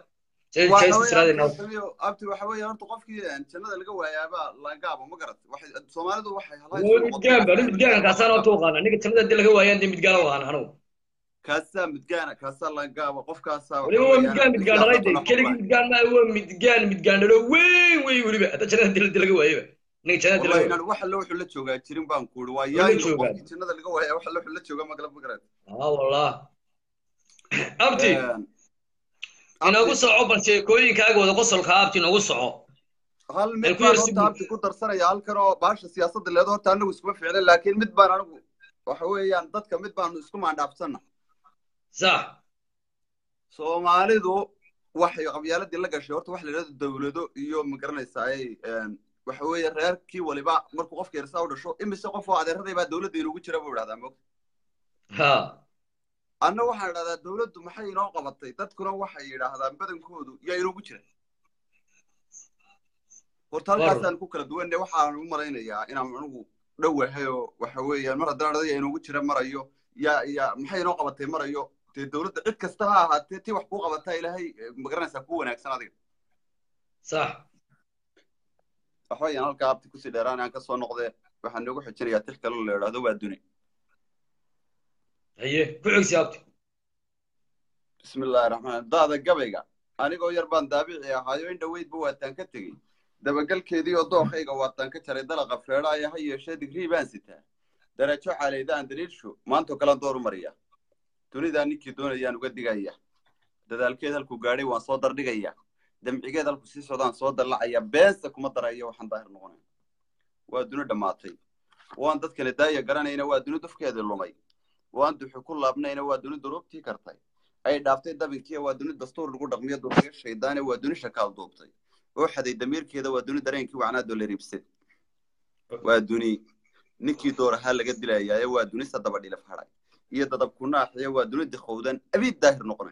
Say- waxa say weeye siraadeen abti samiyo abti waxa weeye horta qofkii een, jannada laga waayaaba laangaabo ma garat waxay soomaalidu waxay halay Waa midgaan ba nin midgaan kaasaan oo tuuqaana ninka jannada hadii laga waayaan dee midgaan waan anigu kaasaa midgaana kaasaa laangaaba qofkaasaa waxa weliba waa weeyaan midgaan midgaan dhalay de siyaasada keligii midgaan ma waa midgaan midgaan dhalo weyn wey weliba hadda jannada hadii hadii laga waayaba ninka jannada hadii laga wallahi waayo inaan wax alle wuxuu la joogaa jirin baan ku uri waa Wuxuu la yaayo joogaa. qofkii jannada laga waaya wax alle wuxuu la joogaa magala ma garat aa wallah abti Een, inoogu abti, soco bal sheekooyinkaaga wada qosolka abti inoogu soco hal Ee, mid ku baan yar horta sugud. abti ku darsanaya halkan oo baasha siyaasadda leedo horta anagu iskuma ficlin laakiin mid baan anigu waxa weeyaan dadka mid baanu isku maandhaafsanna sax soomaalidu waxay qabyaaladii la gashay horta waxa la yidhahdo dawlado iyo magaranaysaay waxa weeye reerkii waliba markuu qofka yarsaa u dhasho imise qof oo adeeraday baa dawladda inugu jira buu idhahdaa moogta ha anna waxaan idhahdaa dawladdu maxay inoo qabatay dadkuna waxay yidhaahdaan badankoodu yaa inugu jira horta halkaasaan ku kala duwanne waxaan u malaynayaa inaan anigu dhowahay oo waxa weeyaan mar haddaan adaya inugu jira marayo yaa yaa maxay inoo qabatay marayo dee dawladda cid kasta ha ahaatee tii wax kuu qabataa ilaahay eh, magaranaysaa ku wanaagsan adiga sax waxa weeyaan halkaa abti kusii dheeraan aan kasoo noqdee waxaan noogu xijinayaa tix kale la idhaahdo waa duni haye ku xigsi abti bismillahi raxmaan daada gabayga anigoo yar baan daabici ahaayo in dhoweydba waataan ka tegey dabagalkeedii oo dookhayga waataan ka jaray dalaqa feedhaaya ha yeeshee digrii baan sitaa darajo caleydaan daliilshu maantoo kalaan door u mariya dunidaa ninkii doonayaan uga digaya dadaalkeed halkuu gaadhay waan soo dardhigaya damcigeed halku sii socdaan soo dallacaya beense kuma darayo waxaan daahir noqonay waa duni dhammaatay waan dadkani daaya garanayna waa duni dufkeedii lumay waan duxu ku laabnayna waa duni duruubtii kartay ay dhaaftay dabinkiiya waa duni dastuur lagu dhaqmiyo duuqiyo shaydaane waa duni shakaal duubtay oo xaday damiirkeeda waa duni dareenkii wacnaadoo la riibsad waa duni ninkii doorahaa laga dilayaaye waa duni sadaba dhilaf hadhay iyo dadab ku naaxiya waa duni dikhowdan abiid daahir noqonay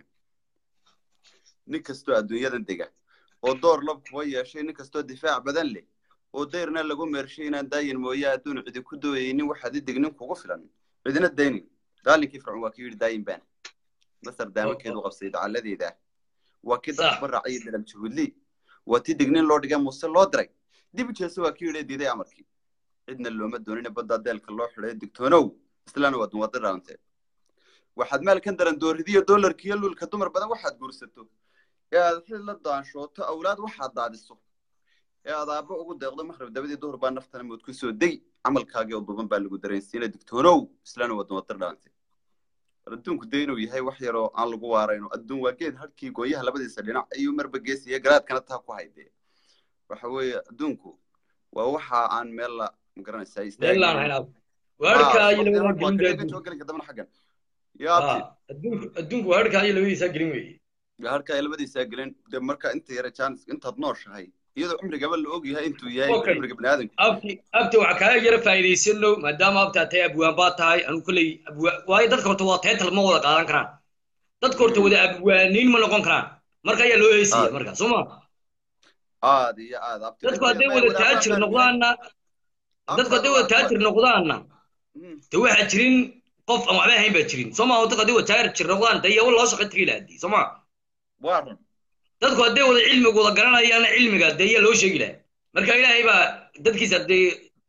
nin kastoo adduunyadan dega oo door lab kuba yeeshay nin kastoo difaac badan leh oo dayrna lagu meershay inaan daayin mooye adduun cidi ku dooyaynin waxaad idig nin kugu filan cidina daynin daalinkii fircoon waa kii yidhi daayin baana masar daamankeedu qabsay dacalladeeda waa kii dadka baraacayo dalam juhudli waa tii dignin loo dhigay muuse loo diray dib jeese waa kii yidhi diiday amarkii cidna looma doonina baddaa deelka loo xidhay digtoonow islaana waa dumada dhaantee waxaad maalkan daran dooridiyo doolarkiyo lulka dumar badan waxaad guursato ee aad xil la daanshooto awlaad waxaad daadiso ee aad aabbo ugu deeqdo maqrib dabadii duhur baa naftana mood ku soo degi camalkaagii oo duuban baa lagu dareensiina digtoonow islaana waa dumada dhaantee adduunku dee inuu yahay wax yaroo aan lagu waarayno adduun waa geed hadhkii gooyaha labadiisa dhinac ayuu marba geesiya garaadkana taa ku haydee waxa weeye adduunku waa waxa aan meel la magaranaysaa meelaan hayn abti waarkaa iyo labadaa gelin baa adduunka gelinka dambana xaggan yaabti adduunku adduunku waarkaa iyo labadiisaa gelin weeye harkaa labadiisaa gelin de marka inta yara jaanis intaad nooshahay iyadoo cumrigaba la og yahay intuu yahay Okay. cumriga baniaadanka abti abti waxaa kaaga yara faa'iidaysano maadaama abti aad tahay abwaan baa tahay anu kolley abwaan waayo dadka horta waa teetal ma wada qaadan karaan dadka horta wada abwaaniin ma noqon karaan marka ayaa loo heesaya Ah. marka soo ma aad iyo aad abti dadku hadday wada taajir noqdaanna dadku hadday wada taajir noqdaanna de waxaa jirin qof aan waxba ahayn baa jirin soo ma dadku hadday wada taajir noqdaan de iyago loo shaqo tegi lahaa soo ma waa run dadku hadday wada cilmiga wada garanayaana cilmiga dee iyaa loo sheegi lahaa marka ilaahay baa dadkiisa dee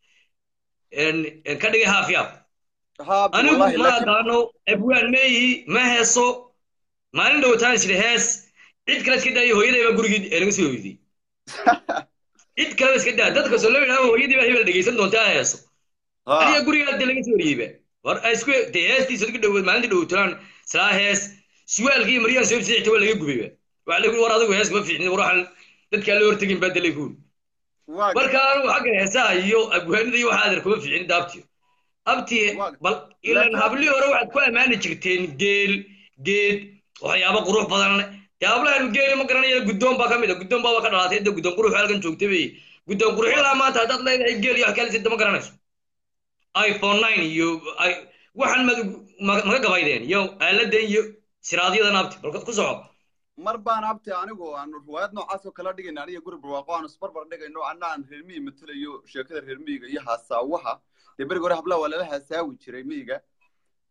een- een ka dhigay haafiyaab haabi anigu wallahi ma laakiin aqaano abwaan meeyi ma heeso maalin dhowtaan isla hees cid kale iska daayo hooyaday baa gurigii ee laga soo hoydiyey cid kaleba iska daa dadka soo loo yidhahdo hooyadii baa hebel dhegaysan doonta ha heeso ha adiga gurigaa dee laga soo wariyeyba war ay isku dee heestiisa dadka dhowood maalintii dhowtaan salaa hees suwaalkii iyo maryaan soo bisiixta waa laga gubayba waxa lagu war adigu hees kuma fiicnin war waxaan dadkaa loo hortegin baa dalay kuul waa marka anigu xagga heesaha iyo abwaanida iyo waxaa adeer kuma fiicnin daabtiyo abti Waa- bal ilan laakiin- hablihii hore waxaad ku ammaani jirteen geel geed waxyaabo qurux badan dee hablahan geeli ma garanaya guddoon baa ka mid a guddoon baa ka dhalaatay de guddoon qurux halkan joogtay bay guddoon qurux ilaa maanta haddaad leedahay geel iyo wax kale sida ma garanayso iphone nine iyo i- waxaan mad ma- maga gabaydeen iyo aaladan iyo siraadyadan abti bal ku soco mar baan abti anigu aan riwaayad noocaas oo kala dhigayna aniga guri barwaaqo aan isbarbar dhigayno anna aan reer miyi matelayo sheekada reer miyiga iyo haasaawaha dee berigi hore hablaha waa lala haasaawi jiray miyiga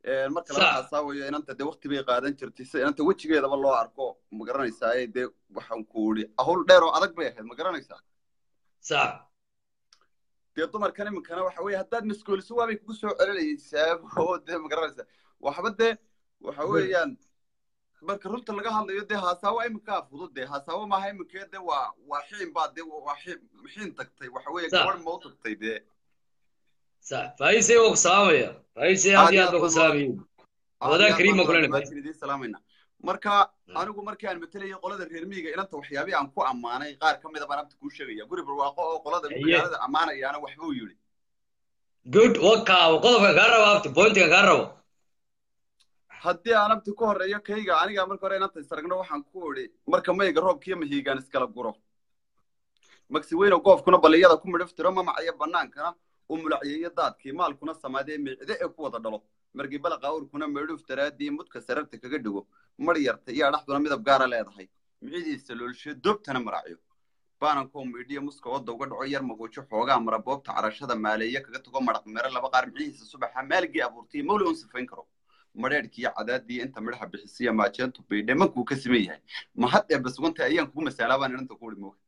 Een, marka laga Sax. xasaawayo inanta dee waqti bay qaadan jirtay si inanta wejigeedaba loo arko ma garanaysaa ee dee waxaan ku idhi hawl dheer oo adag bay ahayd ma garanaysaa sax dee dumarkan iminkana waxa weeye haddaad maskooliso waabay kugu soo celinaysaa oo dee ma garanaysaa waxba dee waxa weeyaan marka runta laga hadlayo dee haasaawo iminkaa fudud dee haasaawo maaha iminkee dee waa waa xiin baa dee waa xiin xiin tagtay waxa weeye Sax. gabadh ma u tagtay dee sax faisay waa ku salaamaya faisay aad iyo aad baa ku salaamaya wadaan kariim baan kulena dhammaantiin idiin salaamayna marka anigu markii aan matalayay qolada reer miyiga inanta waxyaabihii aan ku ammaanay qaar ka mida baan abta kuu sheegaya guri barwaaqo oo qolada Haye. magaalada ammaanayaana waxbuu yidhi good waka qodobka kaa rabo abti pointiga kaa rabo haddii aan abti ku horeeyo kayga aniga marka hore inanta isaragno waxaan ku idhi marka mayga roobkiiyo mahiigaan iskala guro magsi weyno goofkuna baliyada ku midhiftiro mamacayo bannaankana u mulacyeeyo daadkii maalkuna samaadee miicde ee ku wada dhalo markii balaqa awrkuna meedhuuf daraadii mudka sararta kaga dhigo mar yarta iyo adhaxduna midab gaara leedahay micidiisa loolshe doobtana maracyo baanankoo miidhiya muska wadda uga dhaco yar maguujo xoogaa mara boobta carashada maaleeya kaga tago maraq mere laba qaar micihiisa subaxa maaligii abuurtay mawli un sifayn karo madheedhkiiyo cadaadii inta midhaha bixisiya maajeentu baydhe mankuu ka siman yahay ma had ee basuganta ayaan kugu masaalaa baan inanta ku ihi mooga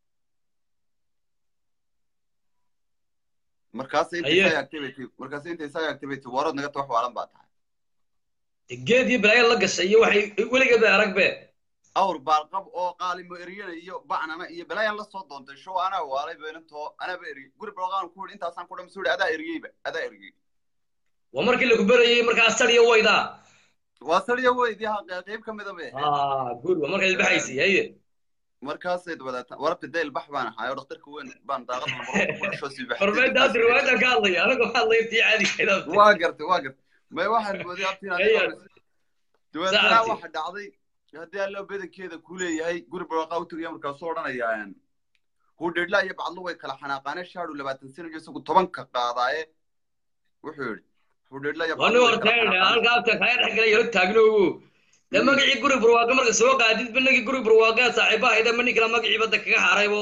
markaas intay Haye. saa activity markaas intay saa activity warood naga tawax waalan baa tahay geed iyo balaayo la gashay iyo waxay weligeed bay arag be awr baalqab oo qaalimo eryana iyo bacnana iyo balaayan la soo doontay show anaa waalay beenantoo anaaba eriyey guri balqaan ku yidhi intaasaan ku dham suuri adaa eriyeyba adaa eriyey waa markii lagu berayey markaa sadiyo waydaa waa sariya weydii ha qayb ka mida bay ahayd ah good waa markaa ilbaxaysay haye markaasayd wadaata warabta dayl bax baan ahaay oo dhakhtarka weyn baan daaqad lamaro ku dhasho sii hormeynta hadda riwaayadan ka hadlaya anagoo hadlaya tii caadi kayd waa gartay waa gartay may waxaan mooday abtiin Haye. dabeetana Saacadii. waxa dhacday haddii allo badankeeda ku leeyahay guri barwaaqaa u tagaya markaasuu odhanaya hudheedla iyo bacdlu way kala xanaaqaane shaadhu labaatan sano iyo isagu tobanka qaadaaye wuxuu yidhi hudheedla iyo wani bacdlu way kala horteen xanaaqaane halka abta kaya dhex galay hor taagnowo dee magacii guri barwaaqo marka soo qaadid banagii guri barwaaqo saaxiibaha hayda ma ninkala magacii badda kaga haraybo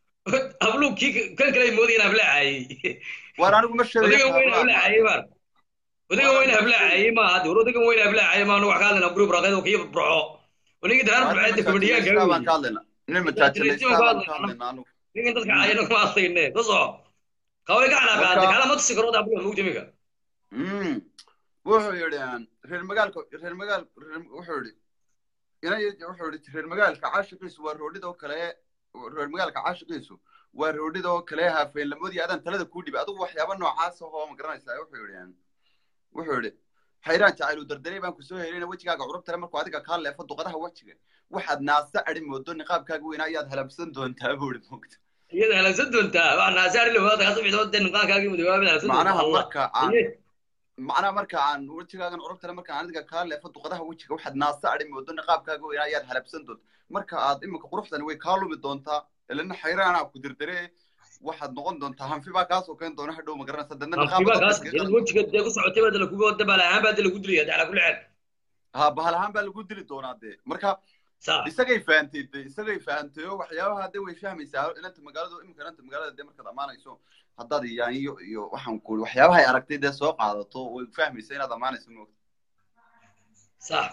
habluu kii kan kale moodayna hablaacayey waar anigu ma sheegayo odagan weyna hablaacayey baan odagan weyna hablaacayey ma hadda war odagan weyna hablaacayey ma anu wax ka hadlayna guri barwaaqeed oo kii burco wanigii daraar burceedda kabadhiyaanka baan ka hadlaynaa nin majaajilaystaa baan ka hadlaynaa anigu ninkan dadka caayana kuma hadlayne ka soco kaway ka xanaaqaatay kala ma tusi karo habluha mugta iminka Mm. wuxuu yidhi reer magaalka reer magaal reer- wuxuu yidhi inay wuxuu yidhi reer magaalka caashiqiisu waa roodhida oo kale reer magaalka caashiqiisu waa roodhida oo kale haafeenlamoodii adaan talada kuu dhibay adigu waxyaaba noocaas ah oo ma garanaysaa wuxuu yidhi wuxuu yidhi xayraan jacayl u dardaray baan kusoo helina wejigaaga curubtare markuu adiga kaa leefo duqadaha wejiga waxaad naasa adhi moodo niqaabkaaga weynaa ayaad halabsan doontaa buu yidhi mogta iyada halabsan doontaa wax naasaari lawaada ka sabixdo dee niqaankaagii mudawaabid halabsan doontaa macnaha allah marka aan macnaha marka aan wejigaagan curubtale markaan adiga kaa leefo duqadaha wejiga waxaad naasa adhi moodo niqaabkaaga weynaa ayaad halabsan doonta marka aad iminka quruxdani way kaa lumi doontaa ilana xayraanaa ku dardare waxaad noqon doontaa hanfi baa kaa sokeyn doona hadhow ma garanaysa dadna hanfiba kaas inaad wejiga dee ku socotay baa dee laguga wada baala ahaan baa dee lagu dilaya dee ala kulli xaal ha bahal ahaan baa lagu dili doonaa dee marka saa isagay fahantay de isagay fahantay oo waxyaabaha de way fahmaysaa inanta magaalada iminka inanta magaalada de markaad ammaanayso haddaad yaanyo iyo waxaan ku waxyaabaha ay aragtay dee soo qaadato way fahmaysaa inaad ammaanayso moogta sax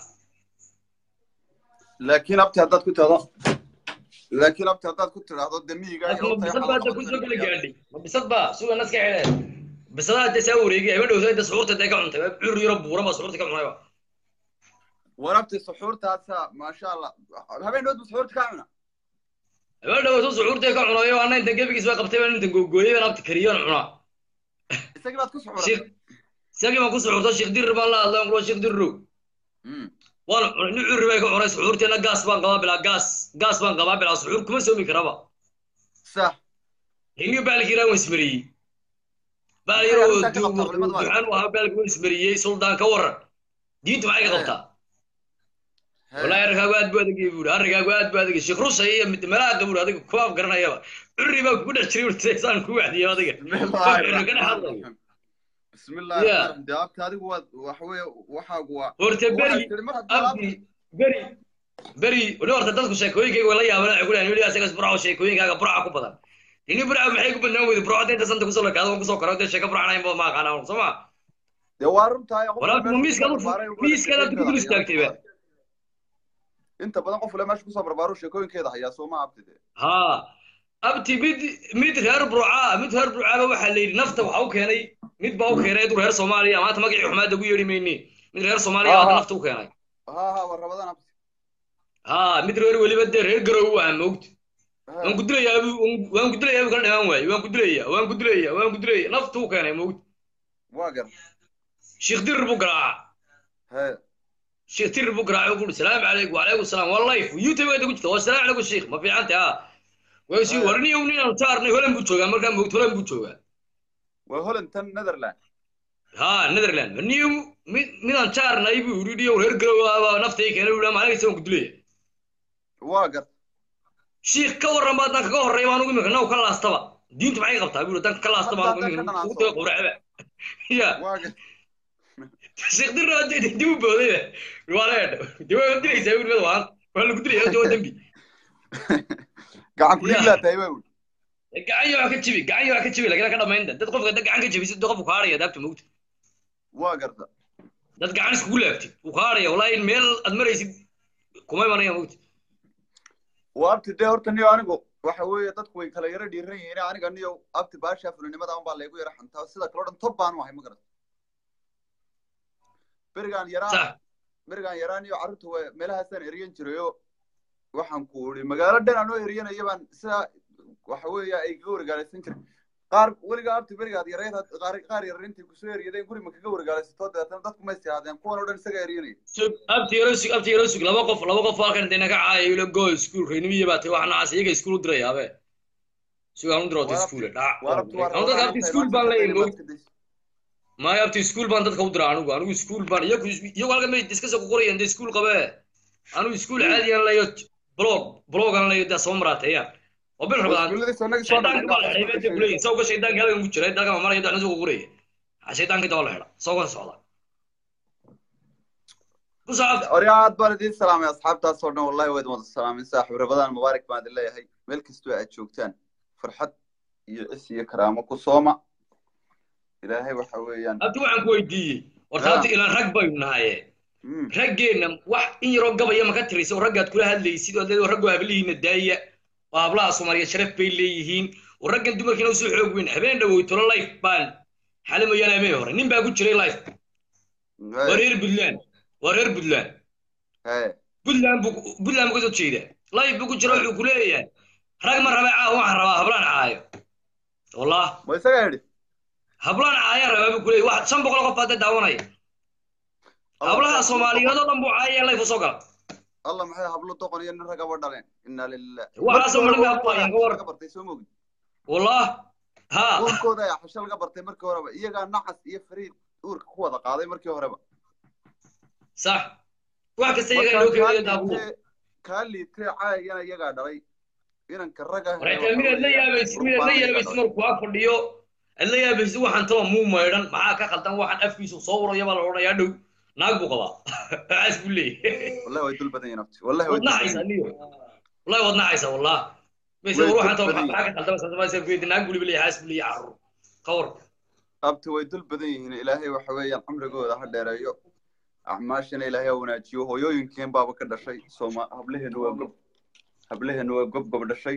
laakiin abti haddaad ku tidhahdo laakiin abti haddaad ku tidhahdo de miyiga laakiin ma bisad baa dee kusoo kala gaadhay ma bisad baa suga naska xidheen bisadaha dee saa wareegay habeen dhowsa dee suxuurta dee ka cuntay cur yaro buura baa suxuurta ka cunayba warabti suxuurtaasa maasha allah habeen dhood bu suxuurta kaa cuna habeen dhowsa suxuurta ka cunayo ana intan gebigiis baa qabtay baan intan googooyay baan abti kariyoon cunaa isagii baad ku suxuuratay Sheekh- isagii baan ku suxuurta sheekh dirri baan la hadlay kulo sheekh dirrow Mm. waan cunay nin curri bay ka cunay suxuurteena gaas baan qabaa bilaa gaas gaas baan qabaa bilaa suxuur kuma soomi karaba sax hilniga baalkii iraan waan ismariyey baal Isaga yaroo arrintaa ka qabtaa culimadu waa duxaan u ahaa baalkii waan ismariyey suldaan ka waran diintu maxay ka qabtaa والله أرجع قاعد بعد يقول أرجع قاعد بعد يقول شيخ روسيا هي ملاك قبل هذيك كواب قرنا يابا عري ما كنا شري وتسان كواحد يا هذيك بسم الله الرحمن كنا حاضر الرحيم بسم الله يا. الرحمن الرحيم دابت هذه هو وحوي وحاقوا horta beri abdi beri beri wali horta dadku sheekooyinkayga wala yaabana waxay ku leeyihin weli asagas burco sheekooyinkaaga burca ku badan ini burca maxay ku badnaan weyda burcada inta santa kusoo lakaado waan kusoo karo dee sheeko burcanayn ba ma aqaanaa soo ma dee waa runtahay qof walaal waliba ma meesha miiskaad kusoo barbaaray u weliba miiskaad aad ku dul sheekooyinkeeda istaagtayba hayaa inta badan inta badan qof waliba meesha kusoo barbaaro sheekooyinkeeda hayaa soo ma abti dee haa abti mid mid reer burcaa mid reer burcaaba waxaa la yidhi nafta waxa u keenay mid baa u keenay adu reer soomaaliya maanta magacii xumaada ugu yeedhi mayne mid reer soomaaliya ha hadda ha nafta u keenay ha ha war rabadan abti haa mid reer weliba dee reer garow u ah moogta waan ha ku dilayaa buu waan ku dilayaa buu kala dhamaan waaye waan ku dilayaa waan ku dilayaa waan ku dilayaa nafta u keenay moogta waa gar sheekh dirir buu garaacaa he sheekh dirir buu garaacay wuxuu salaamu calaykum wacalaykum salaam waa life youtube gaada ku jirta waa salaamu calaykum sheekh ma fiicanta ha waa si he warniyo ninaan saarnay holan buu joogaa markaa moogta holan buu joogaa waa holland tan netherland ها نذرلاند نيو ميدان جارنا يبي يريد يو هير جرو نفتي كان يقول ما عليك سوون قدلي waa gar شيخ كور ما دان كا هوري ما نقول مكنا وكلا استبا دينت معي قبطا يقول دان كلا استبا hadda hadda ka نقول dhanaaso وقت قرعه يا waa gar شيخ در دي دي بودي ولا دي ودي يسوي ميد وان ولا قدلي يا جو دنبي gacan ku يا dhiglaa tahay waa ul gacanyo waa ka jabi gacanyo waa ka jabi lagana ka dhamaynta dad qofka dad gacan ka jabi sidoo qof ku haaraya daabta mawt waa garta dad gacan iskugu laabtid ku haaraya wallahi meel aad maraysid kuma imanaya mawt waa abti dee horta niyo anigu waxa weeye dadku way kala yara dhiiran yihiin aniga niyo abti baasha fulinimada un baa laygu yara xantaa sida kaloo dhan tob baanu ahay ma garata berigaan yaraa صح berigaan yaraa niyo carruurta waa meelahaasaan eriyan jirayo waxaan ku uri magaalo dhan anoo eriyanaya baan sidaa waxa weeye ay kaga wargaalaysan jiray qaar weligaa abti berigaad yareyd qaar qaar yarintii kusoo eriyadeen guri ma kaga wargaalaysato dabeetana dadku ma istihaadeen kuwan oo dhan isaga eriyanaya sug abti yaro sug abti yaro sug laba qof laba qof halkan intayna ka caayayo ila go school reynimiya baa tahay wax noocaas iyaga school u diraya abe sug aan u diroota waa school abti dhac waa abti waa anu dadka rabadaan abti intahay school maanta baan leeyahay shaqeyna moog maanta des maayo abti school baan dadka u dira anigu anigu school baan iyagu iyagu halkan bay iska soo qorayaan dee school qabe anigu school Hmm. caadi aan leeyo blog blog aan leeyo dee soo maraateeyaan oo bil waa rabadaan iskuuladii soo nagi soo shaydaanka dhamayna baa la waxaas xidhay marka bay kuleeyihin sheegaya sawga shaydaanka halkan ku jira dalka ma maraya dacna soo qoraya shaydaanka daba la xidha sawgan socda ku socod orya aad baan idiin salaamay asxaabtaas oo dhan wallahi waad wada salaamin saaxiib rabadaan mubaarak baan idin leeyahay meel kastoo aad joogtaan farxad iyo cis iyo karaamo ku sooma ilaahay waxa weeyaan abti waxaan ku weydiiyey horta ya abti ilaan rag baynu nahaye mm. raggeenna wax in yaroo gabaya ma ka tiraysa oo raggaad kula hadlaysid oo leedahay raggu hablihiina daaya oo hablaha soomaaliyeed sharaf bay leeyihiin oo raggan dumarkiina usoo xoog weyn habeen dhawoy tolo life baan xali mooyaane habeen hore nin baa ku jiray life waa Hey, reer puntland waa reer puntland hey. puntland buu puntland buu kasoo jeedaa life buu ku jira wuxuu ku leeyahay rag ma rabe caawa waxaan rabaa hablaan caayo wallah ma isaga yidhi hablaan caaya rabaa buu ku leeyahay wax shan boqol qof baa dee daawanaya alla hablaha maxay hablo soomaaliyeed doqon oo dhan buu caayaya life usoo gala alla maxay hablo doqon iyo nin ragaba dhaleen inna lilah waxaasoo markii madhan hore bay uurkooda hablaayaan ka war xasho laga bartay soo mogi wallah ha uurkooda ayaa xasho laga bartay markii horeba iyagaa nacas iyo fariid uurka ku wada qaaday markii horeba صح wax kasta iyagaa markaa loo kaa keenayo daabulo liitee kaa liitee caayagana iyagaa dhalay inanka raga he waraytaa waxa midaad la weeyaan yaabaysid midaad la urbaana iyagaa yaabaysid dhalay markuu ag fadhiyo aad la yaabaysid waxaan taba muu maydhan maxaa ka khaldan waxaan afkiisu soo uraya baa la odhanayaa dhow naag buu qabaa waxaas buu leeyahay wallahi way dul badan yihiin abti wallahi way waad dul badan naxaysaa yihiin niyo wallahi waad naxaysaa wallah mayse way war dul waxaan taba badan maxaa yihiin ka khaldan sasamaysa kuweydi naag buu leeyahay xaas buu leeyahay carruur qawar abti way dul badan yihiin ilaahay waxa weeyaan cumrigooda ha dheereeyo acmaashana ilaahay ha wanaajiyo hooyooyinkeen baaba ka dhashay sooma hablaheenu waa gob hablaheenu waa gob gob dhashay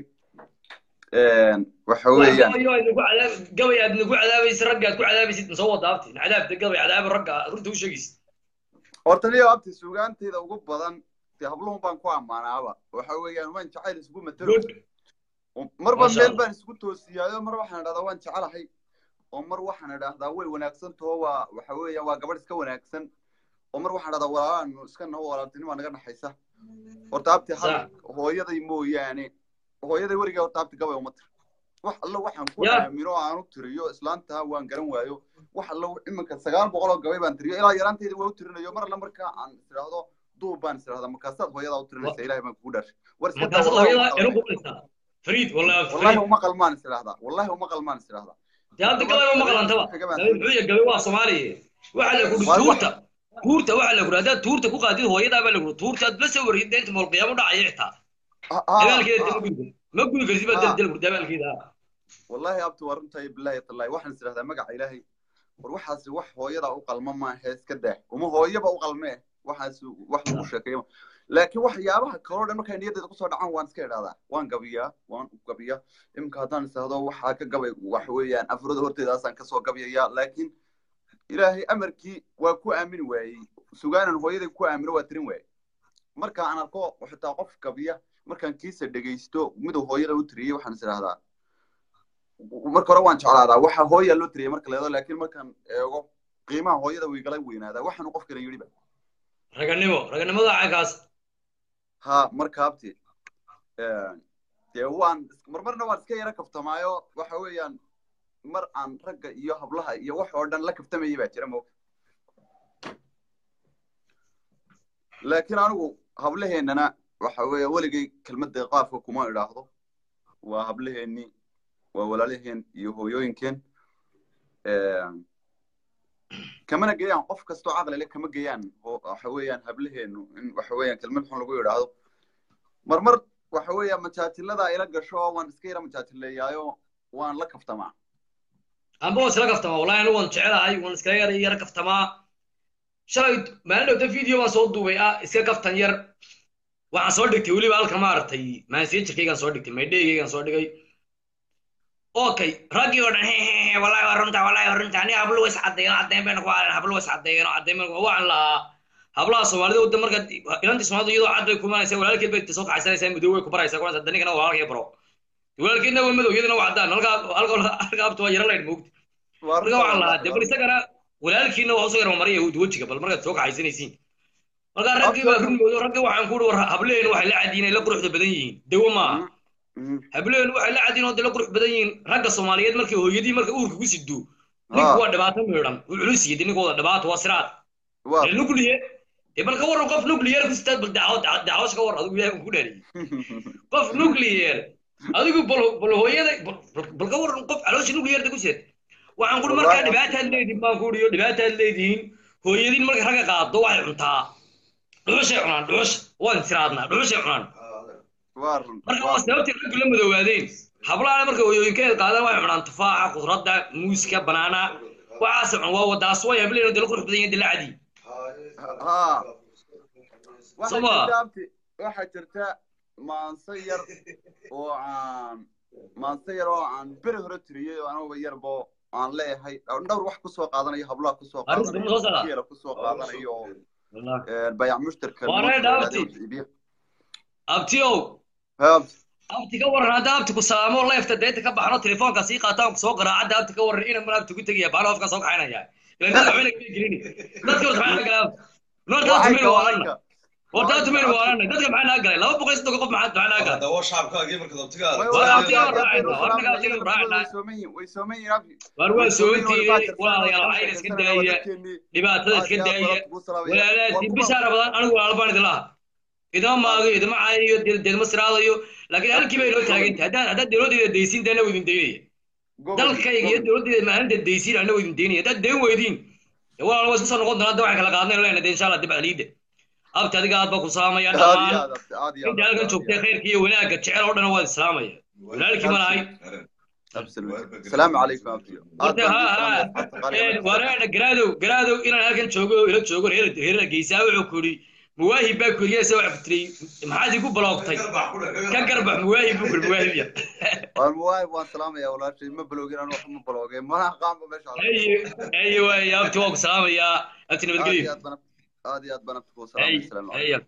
waxa wax weeyaan gabayo aad nagu cadaab gabay aad nagu cadaabaysid ragga aad ku cadaabaysid masoo wada abti cadaabta gabay cadaaba ragga runta u sheegaysid horta niyo abti suugaantayda ugu badan dee habluhun baan ku ammaanaaba waxa weeyaan waan jacayl isugu matalo good marba maasha meel allah baan isku toosiyaayo mar waxaan idhahdaa waan jecelahay oo mar waxaan idhahdaa way wanaagsan taho waa waxa weeyaan waa gabadh iska wanaagsan oo mar waxaan idhahdaa walaalaanu iska naho walaaltinima naga dhaxaysa horta abti hal صح hooyaday mooyaane hooyaday weligaa horta abti gabay uma tir wax allo waxaan ku يا aamino oo aan u tiriyo islaantaa waan garan waayo wax allo iminka sagaal boqol oo gabay baan tiriyo ilaa yaraantayda waa u tirinayo mar alla markaa aan isdhaahdo duub baan isdhahdaa markaasaad hooyadaa u tirinaysa ilaahay baan kugu dhaashay war iska daa markaasad wallahi uma hooyada inu qalmayo qubaysaa fariid wallahi wallahi fariid uma qalmaan isdhahdaa wallahi uma qalmaan isdhahdaa dee hadda toban gabay uma habeen qalantaba isku xiga baan gabay tirinay muxuu yahay gabay waa soomaaliya waxaa la kudhi waar wax tuurta tuurta waxaa la kudhi haddaad tuurta ku qaadid hooyadaa baa la kudhi tuurta aad la soo wariyid deenta mool qiyaamo dhacaya xitaa ha ha dagaalkeeda ha dee ma gudi kartid ma gudi kartid baa ha dal dal kudhi dagaalkeeda wallahi abti waa runtahay billahi tallahi waxaan isdhahdaa magaca ilaahay war waxaasi wax hooyada u qalma maahe iska daa uma hooyaba u qalmee waxaas wax lagu sheekeeyo laakiin waxyaabaha kaloo dhan markay niyaddeeda kusoo dhacaan waan iska idhahdaa waan gabiyaa waan u gabiyaa iminka haddaan isahdo waxaa ka gabay wax weeyaan afurada horteedaasaan kasoo gabayayaa laakiin ilaahay amarkii waa ku aamini waayey sugaanan hooyaday ku aamino waa tirin waayey marka aan arko xitaa qof gabiya markaan kiisa dhegaysto miduu hooyada u tiriyey waxaan is idhahdaa marka hore waan jeclaadaa waxa hooyaa loo tiriyey marka leedo laakiin markaan eego qiimaha hooyada way igala weynaadaa waxaanu qofkana yidhiba raganimo raganimada caynkaas ha marka abti dee waan marmarna waan iska yara kaftamaayo waxa weeyaan mar aan ragga iyo hablaha iyo wax oo dhan la kaftamayay baa jira moogta laakiin anigu hablaheennana waxa weeye weligay kelmadda qaafka kuma idhaahdo waa hablaheennii waa walaalaheen iyo hooyooyinkeen kamana geeyaan qof kastoo caqli leh kama geeyaan waxa weeyaan hablaheenu in waxa weeyaan kelmad xun lagu idhaahdo marmar waxa weeyaan majaajilada ila gasho waan iska yara majaajileeyaayo waan la kaftamaa amba waan isla kaftamaa wallahi anigu waan jecelahay waan iskala yara yara kaftamaa shalay maalin dhowta video baan soo duubay ah iska kaftan yar waxaan soo dhigtay weliba halka maaragtay maansiijirkaygaan soo dhigtay maydheygaygaan soo dhigay okay raggii oo dhan hehehe wallahi waa runta wallahi waa runta aniga hablo is caddeeyno caddeyn bayna ku haaleen hablo is caddeeyno caddeyn bayna waxaan lahaa hablaha soomaalida wadda marka inantii soomaalida iyadoo cad bay kumanaysaa walaalkeed bay soo kaxaysanaysaa madow way ku baraysaa kuwanaysaa danigana walaalkay baro walaalkeedna waa madow iyadana waa caddaan halka halka halka abta waa yara laydh moogta marka waxaan lahaa dee bal isagana walaalkiina waa usoo yara mariya wejiga bal markaad soo kaxaysanaysiin marka raggii baa run moodo raggii waxaan ku war hableen waxay la cadiin ay la quruxda badan yihiin dawo maaha hableen waxay la cadiin oo de la qurux badan yihiin ragga soomaaliyeed markay hooyadii marka uurka ku sido ninku waa dhibaato miidhan wuu culus yidi ninkooda dhibaato waa siraad nuclear dee bal ka waran qof nuclear ku sitaad bal dacwash ka war adigu ilaahay ku dhaariyey qof nuclear adigu bal bal hooyada bal ka waran qof caloosha nuclearda ku sita waxaan kuri markaa dhibaataad leedihin baan ku uriyo dhibaataad leedihiin hooyadiin marka ragga qaado waxay cuntaa dhuxushay cunaan dhuxush waan siraadnaa dhuxushay cunaan marka waa sababtii raggu la madoobaadeen hablaana marka hooyooyinkeeda qaadaan waxay cunaan tufaaxa khudradda muuska banaana waxaas cun waa wadaas way hableen dala qurux badan yihiin dala cadi waxaa jirta maanse yar oo aan maanse yar oo aan beri hore tiriyey oo anuba yarbo aan leeyahay dhowr wax kusoo qaadanayo hablaha kusoo qaadanayo kusoo qaadanayo bayac mushtarka abtiyow abti ka waran hadda abti ku salaamo leefta deeta ka baxno telefoonka sii qaataan soo garaacadda abti ka waran ina mar abti ku tegaya baalo hofka soo kaxaynaya ilan dadka waxbayna kama gelini dadka waxaa naga galaa noorta abti mayna waalanna horta abti mayna waalanna dadka maxaa naga galay laba boqol iyo soddon qof maxaa maxaa naga galay dawo shaabkaagii marka dabtiga war abti aan raacayna war naga abti aan raacayna war waa soointiini walaalayaal waxayna iska daaya dhibaatada iska daaya walaalaati bishaara badan anigu walaal baan idin laha idama maago idama caayayo deedma siraadayo laakiin halkii bay inoo taaganta haddaan haddaad dowladdeeda daysiin dee annagu idin daynaya dalkayga iyo dowladdeeda maalinta daysiin annagu idin daynaya haddaad dayn weydiin walaal waa isku soo noqon doonaa hadda waxaan kala qaadnay lena de insha allah dib aliida abti adiga aad baa ku salaamaya dhammaan inta halkan joogtay khayrka iyo wanaagga jecel oo dhan waad islaamaya walaalkii ma lahay السلام عليكم أبتي horta ha ha wareedha garaadow garaadow inaan halkan joogo ila joogo reerada geysaa wuxuu ku yidhi muwaahib baa kuriyeysa waxa ku tiri maxaad igu baloogtay ka garbax muwaahib buu kuri muwaahib ya والمواهب وان سلام يا ولاد ما بلوغين انا ما بلوغين ما قام بمشي ايوه ايوه يا abti waa ku salaamayaa abti nabadgelyo هذه هذه بنات السلام عليكم ايوه